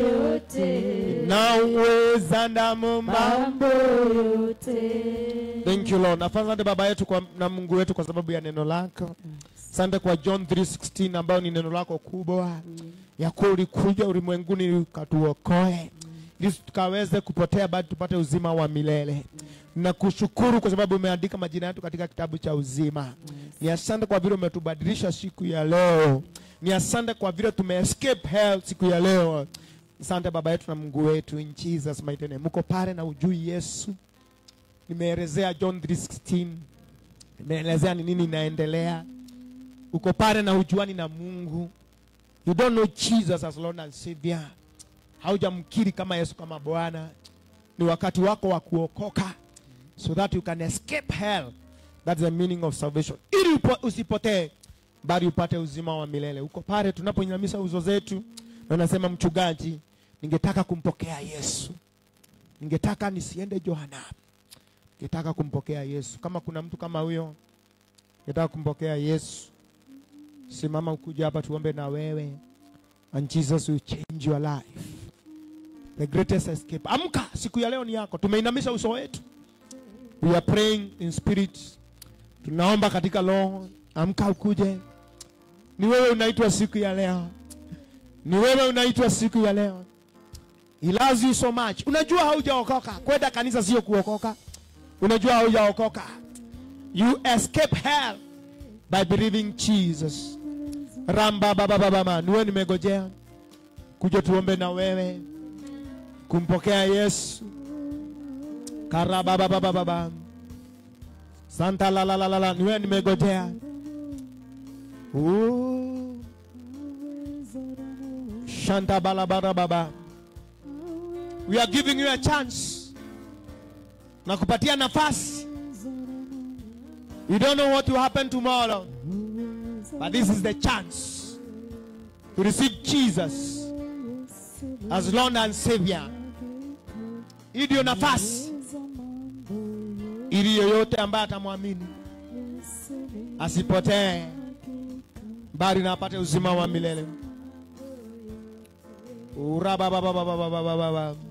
naweza damu mambo Thank you Lord. Asante Baba yetu kwa, na Mungu wetu kwa sababu ya neno lako. Asante kwa John 3:16 ambayo ni neno lako kubwa ya kuwa ulikuja ulimwenguni ukatuokoe ili tukaweze kupotea bali tupate uzima wa milele. Nakushukuru kwa sababu umeandika majina yetu katika kitabu cha uzima. Ni asante kwa vile umetubadilisha siku ya leo. Ni asante kwa vile tume escape hell siku ya leo. Asante Baba yetu na Mungu wetu in Jesus mighty name. Mko pale na ujui Yesu nimeelezea John 3:16 nimeelezea ni nini inaendelea. Uko pale na ujuani na Mungu, you don't know Jesus as Lord and Savior, haujamkiri kama Yesu kama Bwana. Ni wakati wako wa kuokoka so that you can escape hell. That's the meaning of salvation, ili upo- usipotee bali upate uzima wa milele. Uko pale tunapoinamisha uzo zetu na unasema, mchungaji, ningetaka kumpokea Yesu, ningetaka nisiende Johanamu Ningetaka kumpokea Yesu. Kama kuna mtu kama huyo, ningetaka kumpokea Yesu, simama ukuja hapa tuombe na wewe, and Jesus will change your life. The greatest escape. Amka, siku ya leo ni yako. Tumeinamisha uso wetu, we are praying in spirit, tunaomba katika roho. Amka ukuje, ni wewe unaitwa siku ya leo, ni wewe unaitwa siku ya leo. He loves you so much. Unajua haujaokoka, kwenda kanisa sio kuokoka unajua haujaokoka you escape hell by believing jesus ramba baba baba niwe nimegojea kuja tuombe na wewe kumpokea yesu karaba baba baba baba santa la la la la la niwe nimegojea Ooh. shanta balabara baba we are giving you a chance nakupatia nafasi you don't know what will happen tomorrow but this is the chance to receive jesus as lord and savior hii ndio nafasi ili yoyote ambaye atamwamini asipotee bali na apate uzima wa milele Urababababababababa.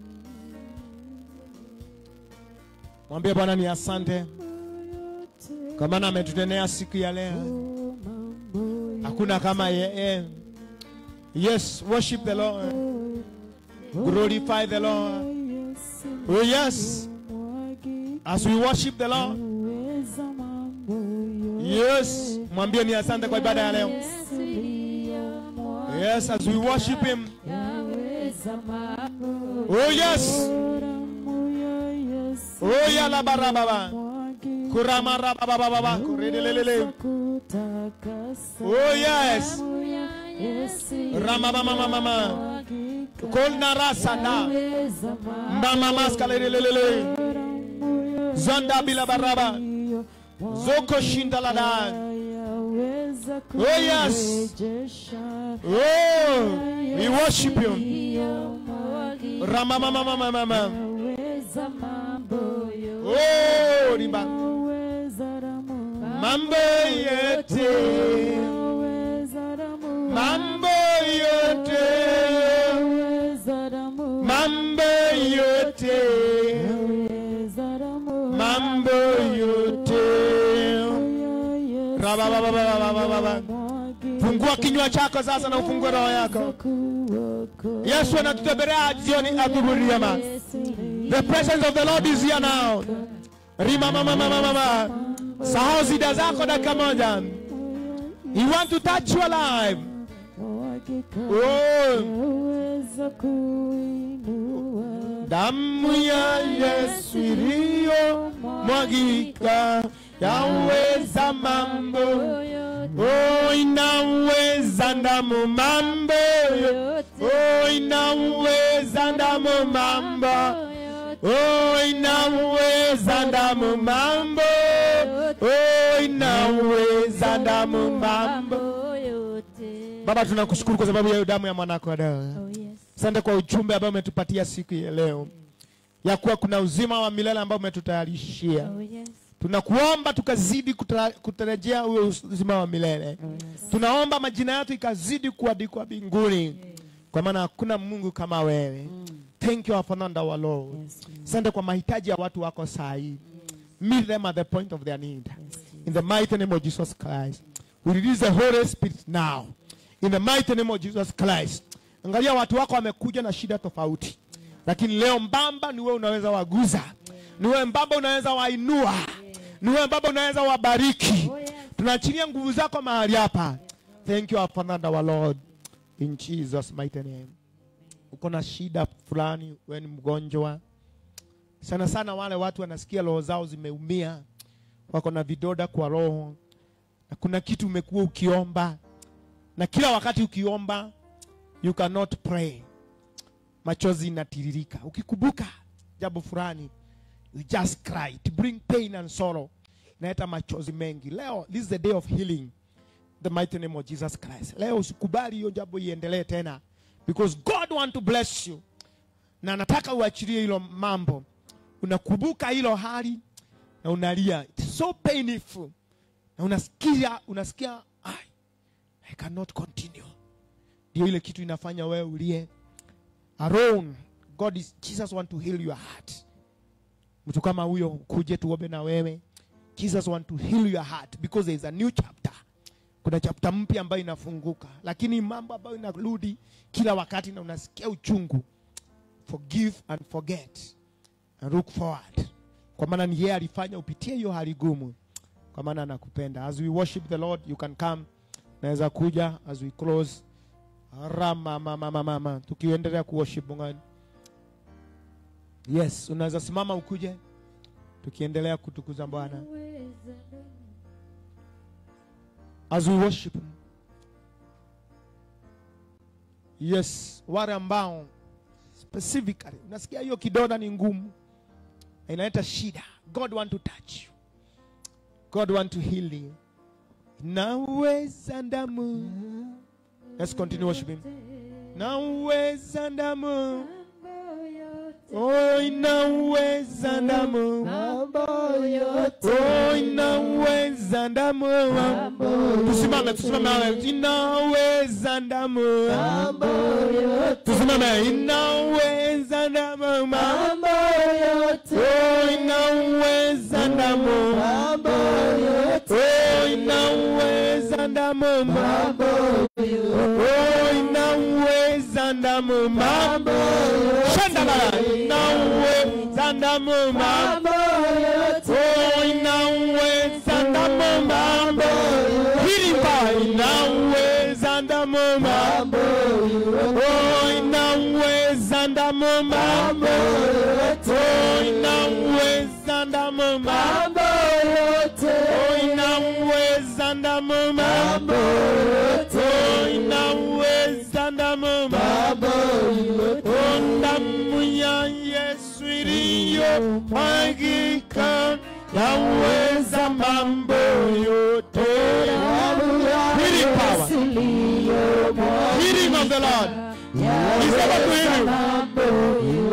mwambie bwana ni asante kwa maana ametutendea siku ya leo hakuna kama yeye yes worship the lord glorify the lord oh yes as we worship the lord yes mwambie ni asante kwa ibada ya leo yes as we worship him oh yes oh ya la barababa kurama rabababa kuredelelele oh yes ramamamamamama kolna rasana mama maskalelelele zanda bila baraba zoko shindalada Oh, yes. oh we worship you ramamamamamama oh riba mambo yote mambo yote mambo yote mambo yote Rabababababababa. fungua kinywa chako sasa na ufungue roho yako yesu anatutembelea jioni adhururiama the presence of the lord is here now rimamamamamama sahau zida zako dakika moja he want to touch your life oh. damu ya yesu iliyo mwagika yaweza mambo oh, inaweza ndamu mambo oh, inaweza ndamu mambo oh, inaweza ndamu mambo oh, inaweza ndamu mambo baba tunakushukuru kwa sababu ya hiyo damu ya mwanako wa dawa asante kwa ujumbe ambao umetupatia siku ya leo ya kuwa kuna uzima wa milele ambao umetutayarishia tunakuomba tukazidi kutara- kutarajia huo uzima wa milele tunaomba majina yetu ikazidi kuandikwa mbinguni kwa maana hakuna mungu kama wewe thank you our Father and our lord asante kwa mahitaji ya watu wako saa hii meet them at the point of their need in the mighty name of jesus christ we release the holy spirit now in the mighty name of jesus christ angalia watu wako wamekuja na shida tofauti lakini leo mbamba ni wewe unaweza waguza ni wewe mbamba unaweza wainua ni wewe mbamba unaweza wabariki tunaachilia nguvu zako mahali hapa thank you our Father and our lord in jesus mighty name uko na shida fulani wewe ni mgonjwa sana sana wale watu wanasikia roho zao zimeumia wako na vidoda kwa roho na kuna kitu umekuwa ukiomba na kila wakati ukiomba you cannot pray machozi inatiririka ukikumbuka jambo fulani you just cry to bring pain and sorrow inaleta machozi mengi leo this is the day of healing the mighty name of jesus christ leo usikubali hiyo jambo iendelee tena because god want to bless you na nataka uachilie hilo mambo unakumbuka hilo hali na unalia It's so painful na unasikia unasikia I, I cannot continue ndio ile kitu inafanya wewe ulie alone god is jesus want to heal your heart mtu kama huyo kuje tuombe na wewe jesus want to heal your heart because there is a new chapter kuna chapter mpya ambayo inafunguka lakini mambo ambayo inarudi kila wakati na unasikia uchungu forgive and forget and look forward kwa maana ni yeye alifanya upitie hiyo hali gumu kwa maana anakupenda as we worship the lord you can come naweza kuja as we close rama mama mama mama tukiendelea kuworship Mungu yes unaweza simama ukuje tukiendelea kutukuza bwana as we worship him. yes wale ambao specifically unasikia hiyo kidonda ni ngumu na inaleta shida god want to touch you god want to heal you naweza ndamu let's continue worshiping naweza ndamu oh inaweza ndamu oh inaweza ndamu tusimame tusimame inaweza ndamu tusimame inaweza ndamu mambo yote oh inaweza ndamu mambo yote oh inaweza ndamu mambo oh inaweza ndamu mambo shanda la inaweza ndamu mambo oh inaweza ndamu mambo hili pa inaweza ndamu mambo oh inaweza ndamu mambo oh inaweza ndamu mambo oh inaweza ndamu mambo oh inaweza ndamu mambo oh damu ya Yesu iliyo mwagika yaweza mambo yote Healing power. Healing of the Lord. He's able to heal you.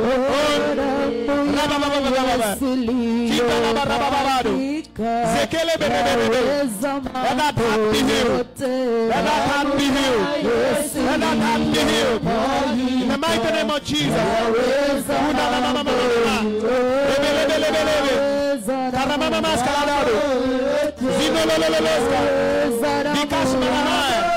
Oh, rababababababa. Kitarababababado. Zekele bebebebebe. Let that heart be healed. Let that heart be healed. Let that heart be healed. In the mighty name of Jesus. Unamamamamama. Lebelebelebelebe. Karamamamaskaladado. Zinololololoska. Bikasmanamaya.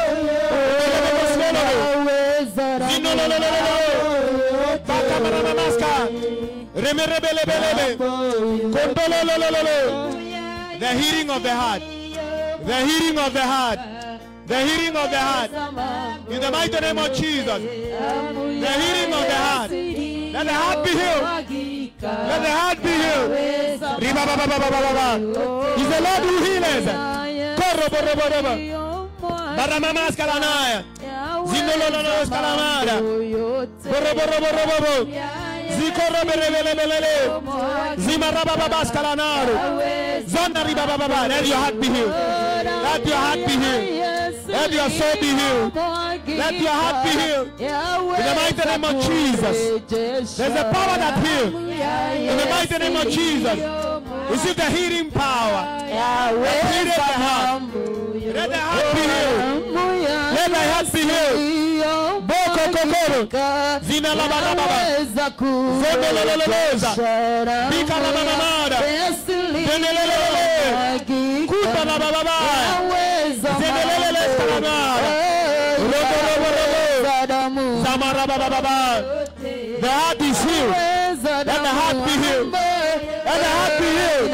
Lebelebelebelebe. Zinololololo. Bakamanamamaska. Remerebelebelebe. Kondololololo. The healing of the heart. The healing of the heart. The healing of the heart. In the mighty name of Jesus. The healing of the heart. Let the heart be healed. Let the heart be healed. Ribabababababa. He's the Lord who heals. Koroboroboroboro. Baramamas kalanaya. Zinolololos kalamada. Boroboroborobobo. Zikoroberebelebelele. Zimarabababas kalanaro. Zonda ribabababa. Let your heart be healed. Let your heart be healed. Let your soul be healed. Let your heart be healed. In the mighty name of Jesus. There's a power that heals. In the mighty name of Jesus. Receive the healing power. Heal the heart. Let the heart be healed. Let the heart be healed. Boko kokoro. Zina la barababa. Zondolololoza. Bika la mamamada. Zenelelelele. Kuta la bababa. Zenelelele skalamada. Robo robo robo. Zamarabababa. The heart is healed. Let the heart be healed. Let the heart be healed.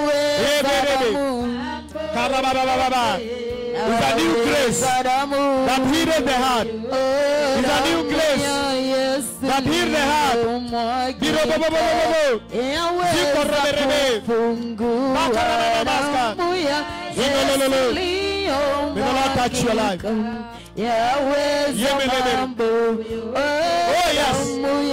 Karababababa. It's a new grace that healed the heart. It's a new grace that healed the heart. Birobobobobobo. Zikorobebebe. Bakarababamaska. Zingolololo. May the Lord touch your life. Oh, yes.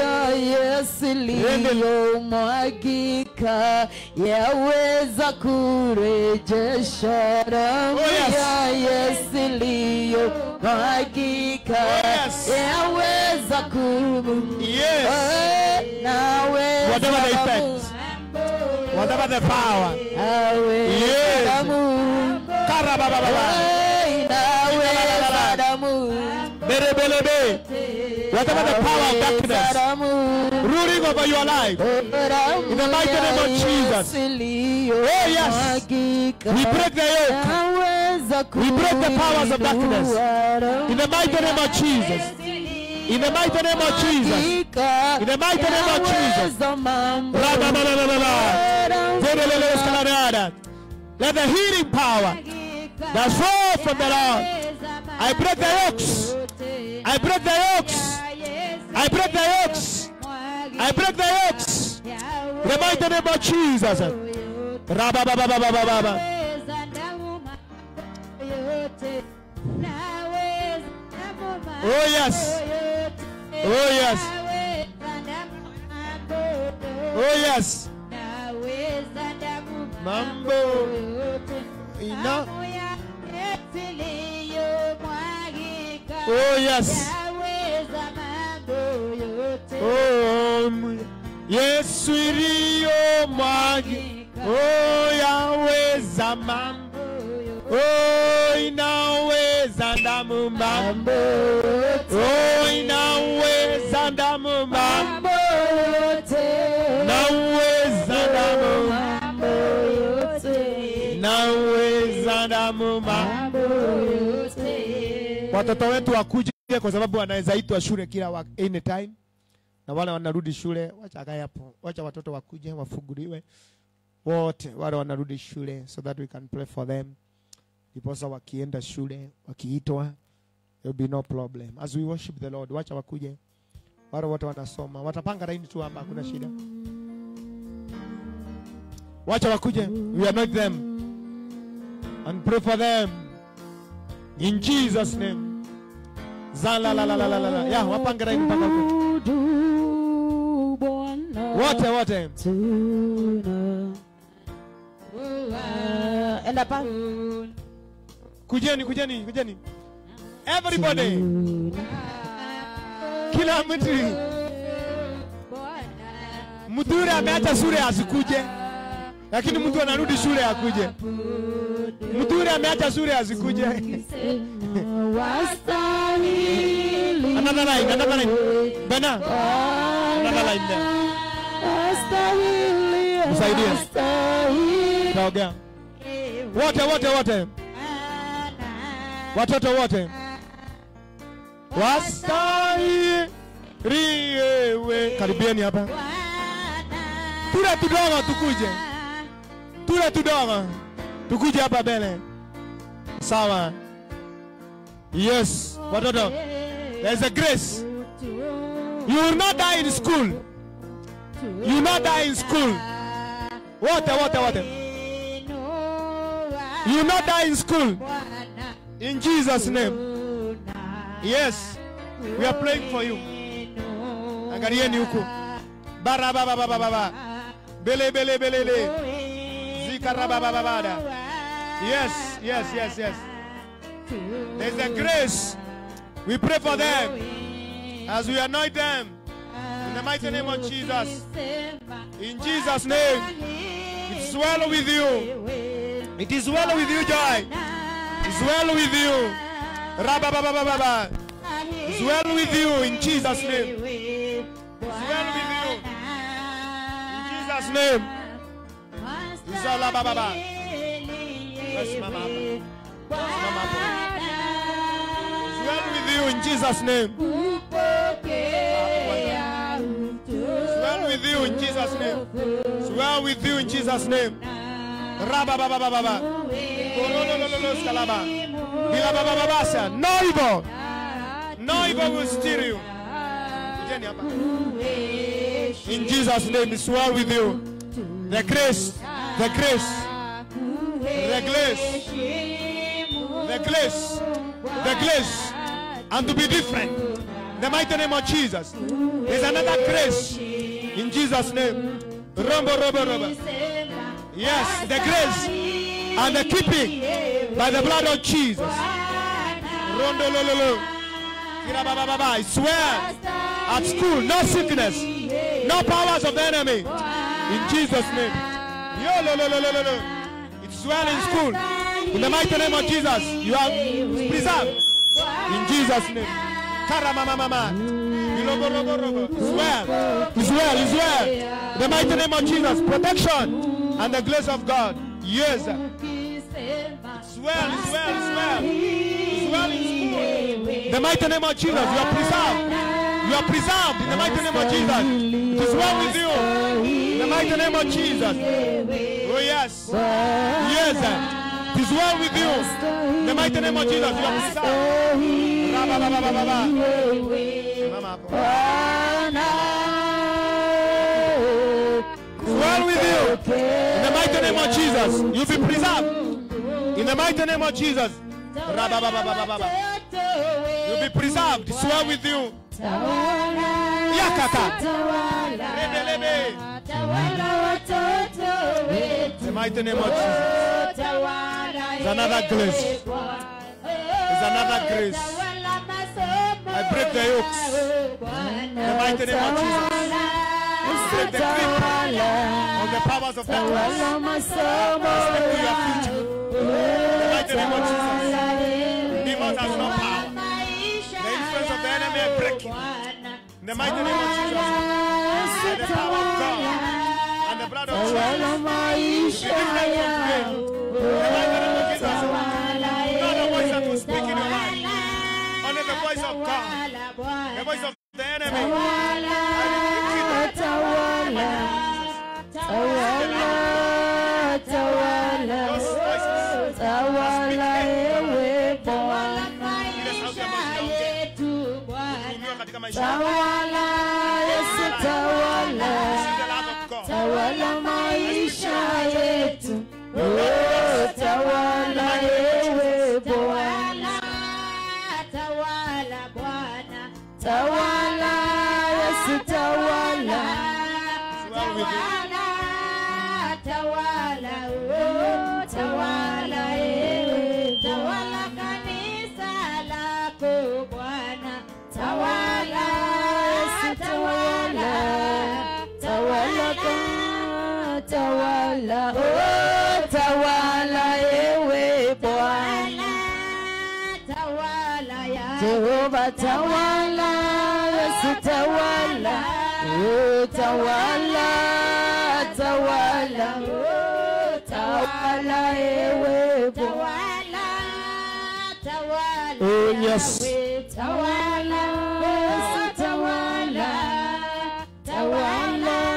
yaliyomwagika yaweza kurejesha damu Oh, yes. ya Yesu iliyomwagika yes. yaweza ku Yes. naweza Whatever the damu. effect. Whatever the power. Aweza Yes. damu. Karabababa. Hey, naweza damu. Berebelebe. Whatever the power of darkness ruling over your life. In the mighty name of Jesus. Oh, yes. We break the yoke. We break the powers of darkness. In the mighty name of Jesus. In the mighty name of Jesus. In the mighty name of Jesus. Rabababababa. Zerelele escalarada. Let the healing power that flow from the Lord. I break the yokes. I break the yokes. I break the yokes. I break the yokes. In the mighty name of Jesus. Rababababababa. Oh yes. Oh yes. Oh yes. naweza damu Mambo yote ina. damu ya Yesu iliyomwagika Oh yes. yaweza mambo yote Oh, m- Yesu iliyo mwagi. Oh yaweza mambo. Oh inaweza damu mambo. Oh inaweza damu mambo. Naweza damu. Naweza damu mambo. Watoto wetu wakuje kwa sababu wanaweza itwa shule kila wa, anytime na wale wanarudi shule, wacha akae hapo, wacha watoto wakuje wafunguliwe wote wale wanarudi shule, so that we can pray for them. Ndiposa wakienda shule wakiitwa, there will be no problem as we worship the Lord. Wacha wakuje wale wote wanasoma, watapanga laini tu hapa, hakuna shida. Wacha wakuje, we anoint them and pray for them in Jesus name. Zala la la la la la la. Ya, wapange laini mpaka huko. Wote wote. Enda pa. Kujeni, kujeni, kujeni. Everybody. Kila mtu. Mdhure ameacha shule asikuje. Lakini mtu anarudi shule akuje. Mdhure ameacha shule asikuje. Another line, another line. Bena. Another line there. Msaidie. Taongea. Wote wote wote. Watoto wote. Wastahiliwe. Karibieni hapa. Tule tudogo tukuje. Tule tudogo. Tukuje hapa mbele. Sawa. Yes. Watoto. There's a grace. You will not die in school. You will not die in school. Wote wote wote. You will not die in school. In Jesus name. Yes. We are praying for you. Angalieni huku. Bara baba baba baba. Bele bele bele le. Zikara baba baba da. Yes, yes, yes, yes. There's a grace. We pray for them as we anoint them in the mighty name of Jesus. In Jesus' name. It's well with you. It is well with you, Joy. It's well with you. Rabba baba baba baba. It's well with you in Jesus' name. It's well with you. In Jesus' name. Zala baba baba. Simama hapa. Simama hapo. It's well with you in Jesus' name. It's well with you in Jesus' name. It's well with you in Jesus' name. Rabba baba baba baba. Kololololo skalaba. Bila baba baba sa. No evil. No evil will steal you. Kujeni hapa. In Jesus' name, it's well with you. The grace, the grace, the grace, the grace, the grace, and to be different. In the mighty name of Jesus. There's another grace in Jesus' name. Rombo, rombo, rombo. Yes, the grace and the keeping by the blood of Jesus. Rondo, lo, lo, lo. Kira, ba, ba, ba, ba. I swear at school, no sickness, no powers of the enemy. In Jesus' name. Yo, lo, lo, lo, lo, lo, lo. It's well in school. In the mighty name of Jesus, you are preserved. In Jesus' name. Karamamamama. Ilobo, robo, robo. It's well. It's well. It's well. In the mighty name of Jesus, protection and the grace of God. Yes. It's well. It's well. It's well. It's well in school. In the mighty name of Jesus, you are preserved. You are preserved in the mighty name of Jesus. It is well with you. In the mighty name of Jesus. Oh yes. Yes. It is well with you. In the mighty name of Jesus. You are preserved. Ra, ba, ba, ba, ba, ba, ba. Simama hapo. It's well with you. In the mighty name of Jesus. You'll be preserved. In the mighty name of Jesus. Ra, ba, ba, ba, ba, ba, ba, ba. You'll be preserved. It's well with you. Yakata. Lebe, lebe. mighty name of Jesus. There's another grace. There's another grace. I break the yokes. In the mighty name of Jesus. Break the grip of the powers of darkness. Speak to your future. In the mighty name of Jesus. Demons has no power. The influence of the enemy is breaking. In the mighty name of Jesus. By the power of God and the blood of Jesus. Be different from today. In the mighty name of Jesus. Not the voice that will speak in your life. Only the voice of God. The voice of the enemy. I rebuke it. Those voices. Ile sauti ambayo zinaongea. Kuhukumiwa katika maisha yako. This is the love of God. Tawala maisha yetu, oh, tawala ewe Bwana, tawala Yesu, tawala, Well with you. Tawala ewe, tawala kanisa lako Bwana, tawala Yesu, tawala, tawala ka, tawala, oh, tawala ewe Bwana, tawala ya Jehova tawala, Yesu tawala, oh, tawala, tawala, oh, tawala ewe Bwana. tawala tawala Oh, yes. Yahweh, tawala Yesu tawala tawala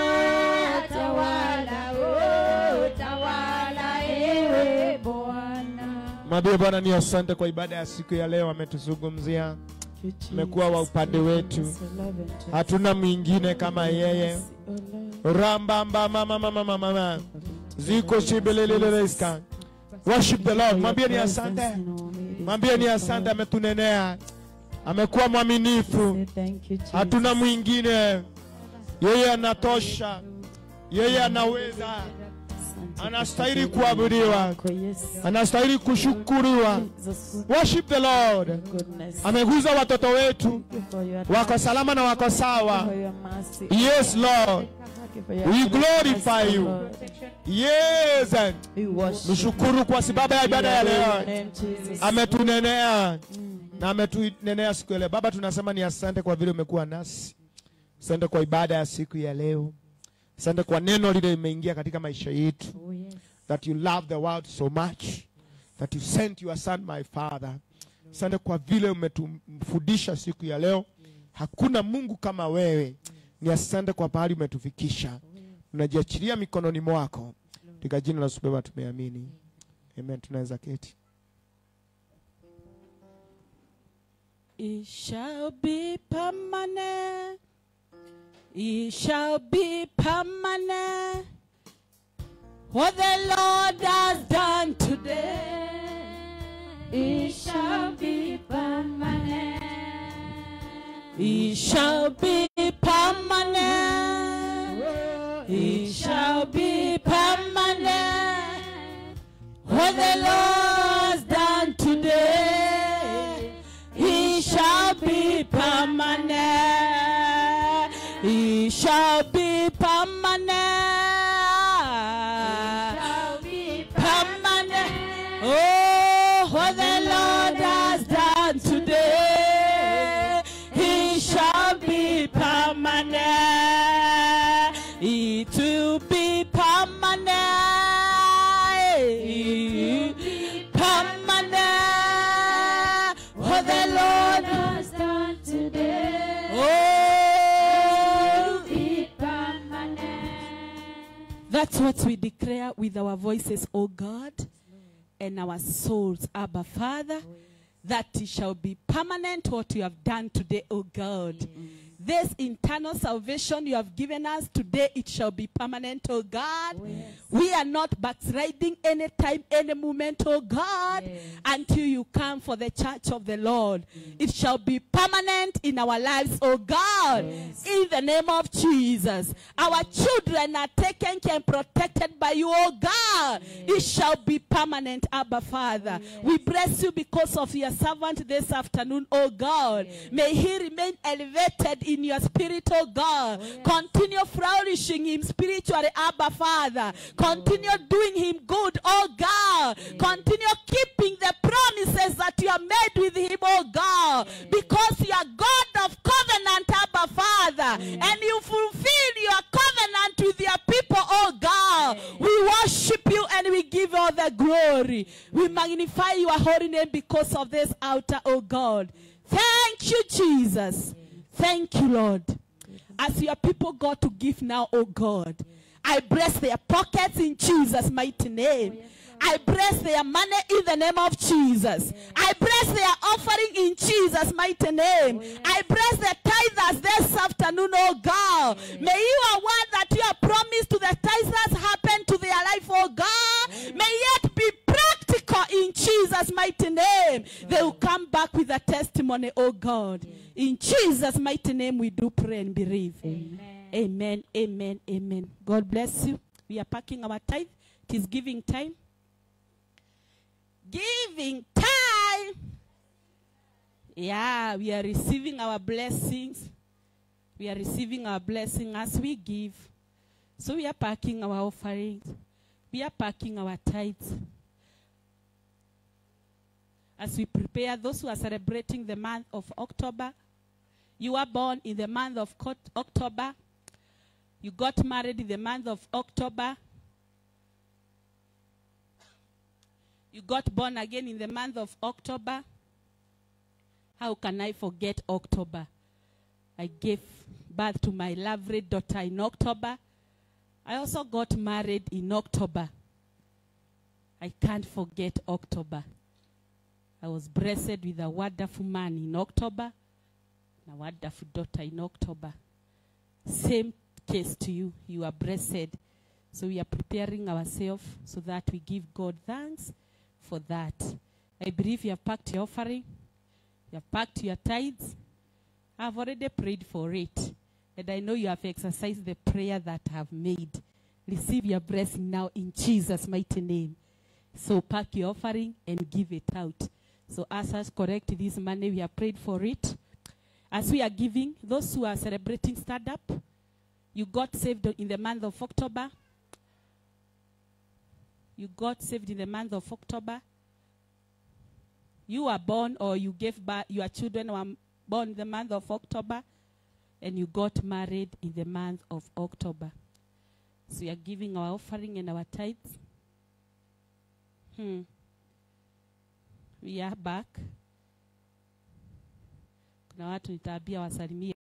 tawala oh tawala ewe Bwana Mwambie Bwana ni asante kwa ibada ya siku ya leo, ametuzungumzia, amekuwa wa upande wetu, hatuna mwingine kama yeye. Rambamba mama mama mama mama ziko shibeleleleska. Worship the Lord. Mwambie ni asante, mwambie ni asante, ametunenea, amekuwa mwaminifu, hatuna mwingine. Yeye anatosha, yeye anaweza, anastahili kuabudiwa, anastahili kushukuriwa. Worship the Lord. Ameguza watoto wetu, wako salama na wako sawa. Yes, Lord. We glorify you. Yes. Mshukuru kwa sababu ya ibada ya leo. Ametunenea na ametunenea siku ya leo. Baba, tunasema ni asante kwa vile umekuwa nasi. Asante kwa ibada ya siku ya leo. Asante kwa neno lile limeingia katika maisha yetu. That you love the world so much. That you sent your son my father. Asante kwa vile umetumfundisha siku ya leo. Hakuna Mungu kama wewe. Ni asante kwa pahali umetufikisha. Tunajiachilia mikononi mwako. Katika jina la Yesu Baba tumeamini. Amen. Tunaweza keti. It shall be permanent. It shall be permanent. What the Lord has done today, it shall be permanent. It shall be permanent. It shall be permanent. What the Lord's done today, He shall be permanent. He shall be permanent. Permanent. Oh, what the Lord has done today, He shall be permanent. It will be permanent. Permanent. What the Lord has done today. Oh, that's what we declare with our voices, O God, and our souls, Abba Father, that it shall be permanent what you have done today, O God. This internal salvation you have given us today, it shall be permanent, oh God. We are not backsliding anytime, any moment, oh God, until you come for the church of the Lord. It shall be permanent in our lives, oh God, in the name of Jesus. Our children are taken care and protected by you, oh God. It shall be permanent, Abba Father. We bless you because of your servant this afternoon, oh God. May he remain elevated in your spirit, oh God. Continue flourishing him spiritually, Abba Father. Continue doing him good, oh God. Continue keeping the promises that you have made with him, oh God. Because you are God of covenant, Abba Father. And you fulfill your covenant with your people, oh God. We worship you and we give you all the glory. We magnify your holy name because of this altar, oh God. Thank you, Jesus. Thank you, Lord. As your people go to give now, oh God, I bless their pockets in Jesus' mighty name. I bless their money in the name of Jesus. I bless their offering in Jesus' mighty name. I bless the tithers this afternoon, oh God. May your word that you have promised to the tithers happen to their life, oh God. May it be practical in Jesus' mighty name. They will come back with a testimony, oh God. In Jesus' mighty name, we do pray and believe. Amen. Amen. Amen. God bless you. We are packing our tithe. It is giving time. Giving time. Yeah, we are receiving our blessings. We are receiving our blessing as we give. So we are packing our offerings. We are packing our tithes. As we prepare those who are celebrating the month of October, you were born in the month of Cot- October. You got married in the month of October. You got born again in the month of October. How can I forget October? I gave birth to my lovely daughter in October. I also got married in October. I can't forget October. I was blessed with a wonderful man in October and a wonderful daughter in October. Same case to you. You are blessed. So we are preparing ourselves so that we give God thanks for that. I believe you have packed your offering, you have packed your tithes. I've already prayed for it. And I know you have exercised the prayer that I have made. Receive your blessing now in Jesus' mighty name. So pack your offering and give it out. So as us correct this money, we have prayed for it. As we are giving, those who are celebrating startup, you got saved in the month of October. You got saved in the month of October. You were born or you gave birth, your children were born in the month of October, and you got married in the month of October. So we are giving our offering and our tithes. Hmm. We are back. Kuna watu nitaambia wasalimie